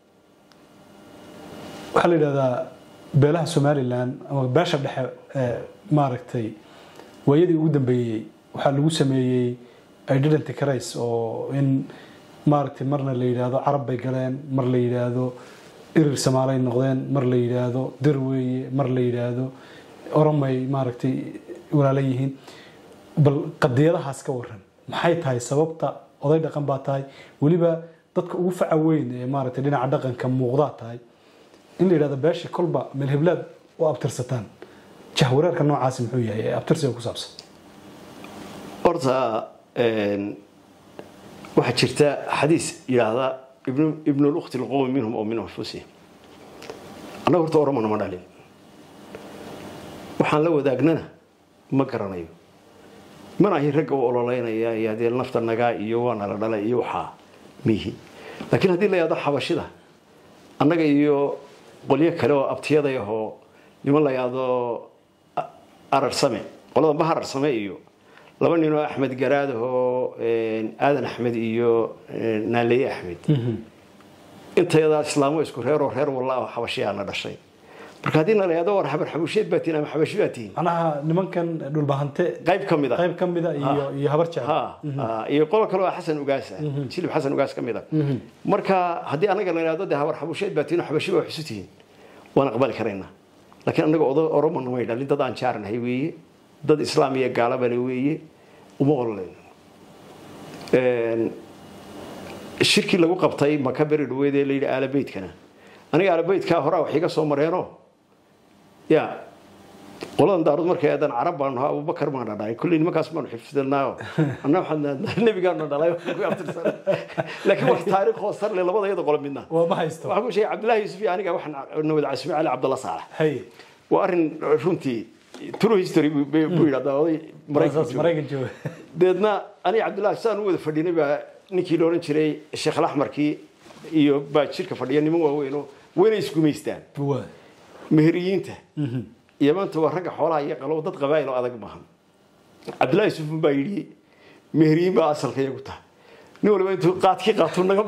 waxaa la yidhahdaa beelaha somalilan ama beesha dhexe ee maaragtay waayadii ugu dambeeyey waxaa lagu sameeyey identity crisis oo in maaragtay marna la yidhaahdo carab bay galeen mar la yidhaahdo irir samaalay noqdeen mar la yidhaahdo dir weeye mar la yidhaahdo oromay maaragtay walaala yihiin bal qadiyadahaas ka waran maxay tahay sababta oday dhaqan baa tahay weliba dadka ugu faca weyn ee maaragtay dhinaca dhaqanka muuqdaa tahay in la yidhahdo beesha kolba meel heblaad u abtirsataan jahwareerka noocaasi muxuu yahay ee abtirsiga ku saabsan horta een, waxaa jirta xadiis yidhaahda ibnu lukti lqowmi minhum oo min anfusihim annaga horta oromona ma dhalin waxaan la wadaagnana ma garanayo mana ahi ragga u ololeynaya iyo haddii nafta nagaa iyo waana la dhalay iyo waxaa miihi laakiin haddii la yahdo xabashida annaga iyo qolyo kale oo abtiyaday ahoo niman la yahdo ararsame qolada ma ararsame iyo laba nin oo axmed garaad ahoo aadan axmed iyo naaleeye axmed intayadaa islaamo isku reeroo reer walla ah xabashiyaana dhashay marka haddii na la yahdo war habar xabusheed baa tihin ama xabashi baa tihin macnaha nimankan dhulbahante qayb ka mid a qayb ka mida iyo iyo habar jecel ha iyo qolo kale oo xasan ugaas ah silib xasan ugaas ka mid a marka haddii anaga la yidhahdo dee habar xabusheed baa tihin oo xabashi baa xusu tihiin waan aqbali karaynaa laakiin anaga odo oromona may dhalin dad aan jaaranahay weeye dad islaam iyo gaalabale weeye uma ololayno shirkii lagu qabtay maka beri dhaweed ee la yidhi aalabeydkana aniga aalabeydkaa horaa wax iga soo mareeno ya qoladan daarud markay aadan carab baan nahaa abubakar baan dhadhaay kulley nimankaas baanu xifdinaayo anna waxaan nebigaanu dhalay laakiin wax taariikh hoosar le labada iyada qolo midna waa ma haysto waxaan ku sheegay cabdullaahi yuusuf iyo aniga waxaan nawad casmi cali cabdalla saalax hay waa arrin runtii true history buu buu yidhahdaa oday maraykanka saas jooga. maraykan jooga deedna aniga cabdullaahi sidaan u wada fadhinay baa ninkii la odhan jiray sheekh alaxmarkii iyo baa jirka fadhiya niman waaweyn oo wayna isgumaystaan waa meheriyiinta iyo maanta waa ragga xoolaha iyo qalow dad qabaa'il oo adag maahan cabdullaahi yusufun baa yidhi meheriyiin baa asalka iyagu tahay nin waliba intuu qaadkii qaatuu naga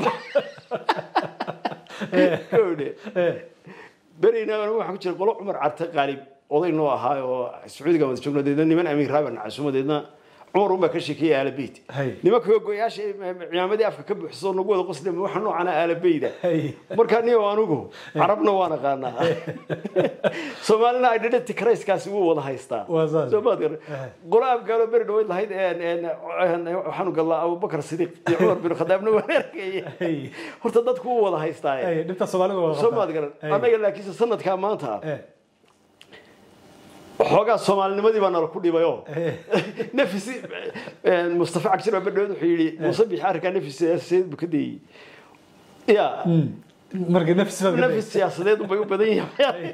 baxodhe berina waxaa ku jira qolo cumar carte qaalib oday noo ahaa oo sacuudiga wada joogno deedna niman amiir raaban casumo deedna cumar unbaa ka sheekeeyay aalabeyt Hay. nimanka goyaasha cimaamadii afka ka buuxsoo nagu wada qosle waxa noocana aalabeyda Hay. markaa niyo anugu carabna waan aqaanaa soomaalina identity criskaasi wuu wada haystaa Waa saas. Soo maad garan qolo afgaalo beri dhaweyd lahayd een, een, een, waxaanu galnaa abubakar sidiiq iyo cumar bin khadaabna waan arkayay Hey. horta dadku wuu wada haystaa Hey, dhibta soomaalida waa soo qabtaa. maad garan Hey. annaga laakiinse sanadkaa maanta Eh, xoogaa soomaalinimadii baa nala ku dhibayoo eh, nafisi mustafa cagsir baa badhaweed wuxuu yidhi muuse bixi arrinkaa nafis siyaasadeed buu ka dayey ya marka nafsi baad ka nafis siyaasadeed bay u badan yahay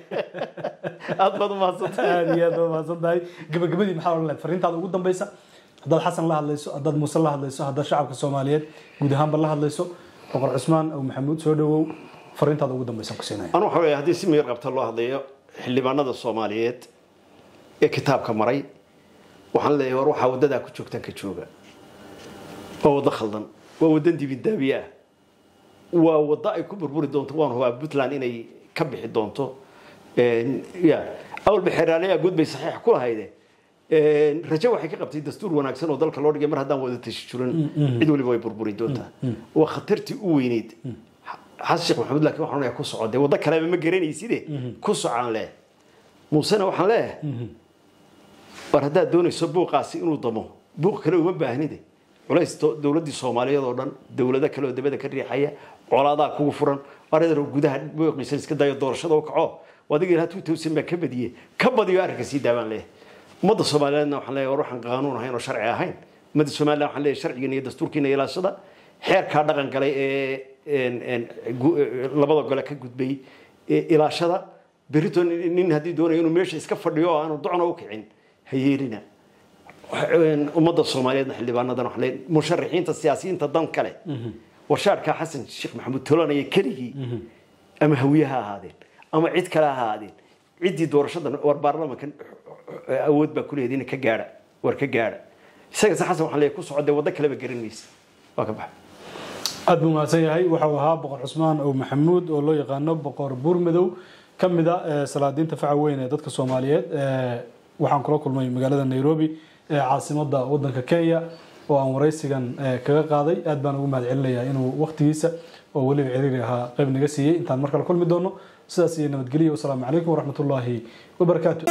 aad baad umahadsantay aad iyo aad baa mahadsan tahay gabagabadii maxaa odhan lahayd fariintaada ugu dambeysa haddaad xasan la hadlayso haddaad muuse la hadlayso haddaad shacabka soomaaliyeed guud ahaanba la hadlayso boqor cusmaan aw maxamuud soo dhawow fariintaada ugu dambeysa ku siinaya anu waxa weeye haddii si miyir qabta loo hadlayo xildhibaanada soomaaliyeed ee kitaabka maray waxaan leeyahay war waxaa waddadaa ku joogtaan ka jooga waa waddo khaldan waa waddan dibindaabiye ah waa waddo ay ku burburi doonto waan hubaa puntland inay ka bixi doonto Een, ya awalba xeeraaleyaa guud bay saxiix ku lahayde Een, rajo waxay ka qabtay dastuur wanaagsan oo dalka loo dhigay mar haddaan wada tashi jirin cid waliba way burburi doontaa waa khatartii u weyneyd xasan sheekh maxamuud laakiin waxaan leeyahay ku soco dee waddo kaleba ma garanayside ku socaan leh muusena waxaan leeyahay war haddaad doonayso buuqaasi inuu damo buuq kale uma baahnide culays do- dowladdii soomaaliyeed oo dhan dowlado kale oo dabada ka riixaya colaadaa kugu furan aradar gudaha buuqiisa iska dayo doorashada u kaco adiga ilaa tuutowsan baa ka badiyey ka badiyo arrinka sii daabaan leeyahay ummadda soomaaliyeedna waxaan leeyahay war waxaan qaanuun ahayn oo sharci ahayn ummadda soomaaliya waxaan leeyahay sharcigiina iyo dastuurkiina ilaashada xeerkaa dhaqan galay ee een, een, gu- ee, labada gole ka gudbay ee ilaashada berito nin nin haddii doonayo inuu meesha iska fadhiyo oo aanu docna u kicin ha yeelina Een, ummadda soomaaliyeedna xildhibaanadan waxaan leeyahay musharaxiinta siyaasiyiinta dan kale warshaarkaa xasan sheekh maxamuud tolanaya keligii ama hawiye ha ahaadeen ama cid kale ha ahaadeen ciddii doorashadan war baarlamankan awood baa ku leedahay ka gaadha war ka gaadha isaga se xasan waxaan leeyahay ku socodee waddo kaleba garan maysa waa ka baxa aad buu mahadsan yahay waxau ahaa boqor cusmaan ow maxamuud oo loo yaqaano boqor buurmadow ka mid a ee salaadiinta faca weyn ee dadka soomaaliyeed ee waxaan kula kulmay magaalada nairobi ee caasimada wadanka kenya oo aan waraysigan ee kaga qaaday aad baan ugu mahad celinayaa inuu waqtigiisa oo weliba ciriiri ahaa qayb naga siiyey intaan mar kale kulmi doono sidaas iyo nabadgelyo wasalaamu calaykum waraxmatullaahi wabarakaatu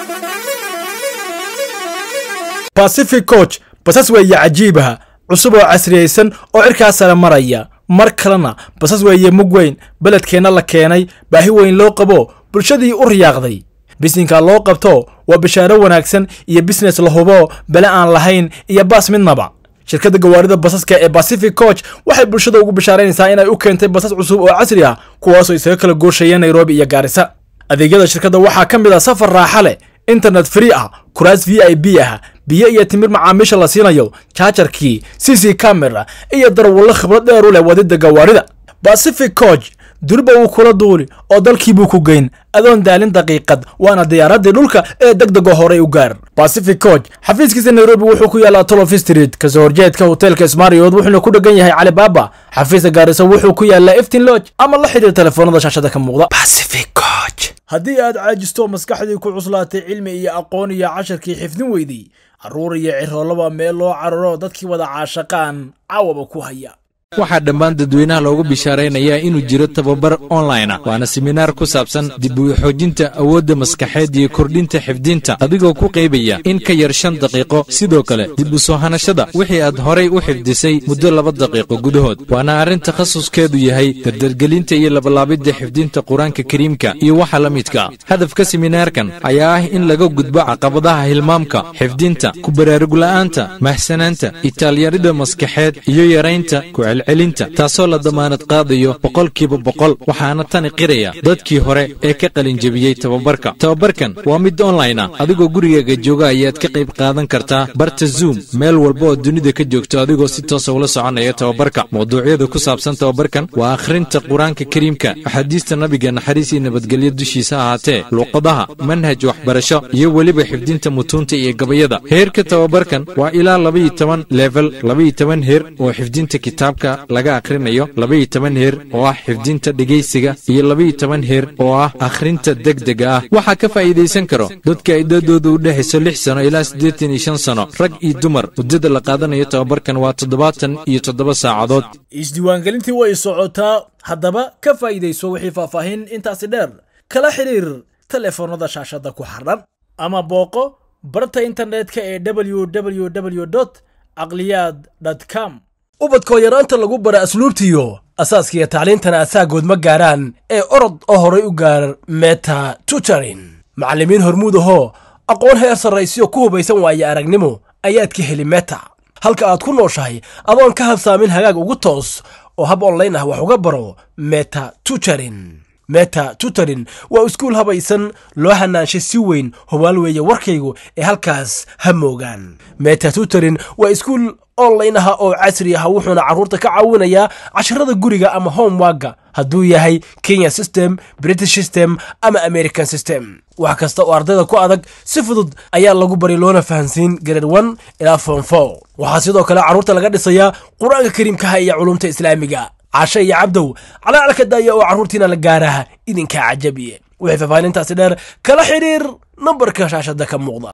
pacific coach basas weeye cajiibaha cusub oo casriyaysan oo cirkaa sare maraya mar kalena basas weeye mug weyn beledkeenna la keenay baahi weyn loo qabo bulshadii u riyaaqday bisinka loo qabto waa bishaaro wanaagsan iyo bisines la hubo bele aan lahayn iyo baas midnaba shirkadda gawaarida basaska ee pacific coach waxay bulshada ugu bishaaraynaysaa inay u keentay basas cusub oo casri ah kuwaasoo isaga kala gooshaya nairobi iyo gaarisa adeegyada shirkadda waxaa ka mid ah safar raaxa leh internet free ah kuraas v i b ah biyo iyo timir macaamiisha la siinayo jaajarkii c c camera iyo darwallo khibrad dheer u leh wadida gawaarida pacific coach durba wuu kula duuli oo dalkiibuu ku geyn adoon daalin daqiiqad waana diyaaradii dhulka ee deg dego horey u gaar pacific coach xafiiskiisa nairobi wuxuu ku yaalaa tolof street kasoo horjeedka hoteelka smarriod wuxuuna ku dhegan yahay calibaaba xafiiska gaarisa wuxuu ku yaalaa eftin lodge ama la xidhiir telefoonada shaashada ka muuqda pacific coach haddii aad caajisto maskaxdii ku cuslaatay cilmi iyo aqoon iyo casharkii xifdin weydii carruur iyo ciroolaba meel loo cararo dadkii wada caashaqaan caawaba ku haya waxaa dhammaan dadweynaha loogu bishaaraynayaa inuu jiro tababar online ah waana seminaar ku saabsan dib u xoojinta awoodda maskaxeed iyo kordhinta xifdinta adigoo ku qaybaya in ka yar shan daqiiqo sidoo kale dib u soo hanashada wixii aad horay u xifdisay muddo laba daqiiqo gudahood waana arrin takhasuskeedu yahay dardargelinta iyo labalaabidda xifdinta qur-aanka kariimka iyo waxa la midka hadafka seminaarkan ayaa ah in laga gudbo caqabadaha hilmaamka xifdinta ku baraarugla'aanta mahsanaanta itaalyarida maskaxeed iyo yaraynta celinta taasoo la damaanad qaadayo boqolkiiba boqol waxaana tani qiraya dadkii hore ee ka qalinjebiyey tababarka tababarkan waa mid online ah adigoo gurigaaga jooga ayaad ka qayb qaadan kartaa barta zoom meel walba oo dunida ka joogto adigoo si toosa ula soconaya tababarka mawduucyada ku saabsan tababarkan waa akhrinta qur-aanka kariimka axaadiista nabiga naxariis iyo nabadgelyo dushiisa ahaatee luuqadaha manhaj waxbarasho iyo weliba xifdinta mutuunta iyo gabayada heerka tababarkan waa ilaa labaiyo toban level labaiyo toban heer oo xifdinta kitaabka laga akhrinayo labaiyo toban heer oo ah xifdinta dhegaysiga iyo labaiyo toban heer oo ah akhrinta degdega ah waxaa ka faa'iidaysan karo dadka idadooda u dhexayso lix sano ilaa siddeetan iyo shan sano rag iyo dumar muddada la qaadanayo tababarkan waa toddobaatan iyo toddoba saacadood isdiiwaangelintii way socotaa haddaba ka faa'iidayso wixii faahfaahin intaasi dheer kala xidhiir telefoonnada shaashadda ku xardhan ama booqo barta internetka ee www caqliyaad com ubadkoo yaraanta lagu bara asluubtiyo asaaskiiyo tacliintana asaagood ma gaaraan ee orod oo horay u gaar meta tutorin macallimiin hormuud ahoo aqoon heer sarraysiyo ku hubaysan waaye aragnimo ayaad ka heli meta halka aad ku nooshahay adoon ka habsaamin hagaag ugu toos oo hab onlayn ah wax uga baro meta tutorin meta tutorin waa iskuul habaysan loo hanaanshay si weyn hubaal weeye warkaygu ee halkaas ha moogaan meta tutorin waa iskuul online aha oo casri ah wuxuuna carruurta ka caawinayaa casharada guriga ama homewagga hadduu yahay kenya system british system ama american system wax kasta oo ardayda ku adag si fudud ayaa lagu bari loona fahansiin grade one ilaa form four waxaa sidoo kale carruurta laga dhisayaa qur-aanka kariimkaha iyo culumta islaamiga cashe iyo cabdow calaalka daaya oo carruurtiina la gaaraha idinkaa cajabiye wixii faahfaahintaasi dheer kala xidhiir nambarka shaashada ka muuqda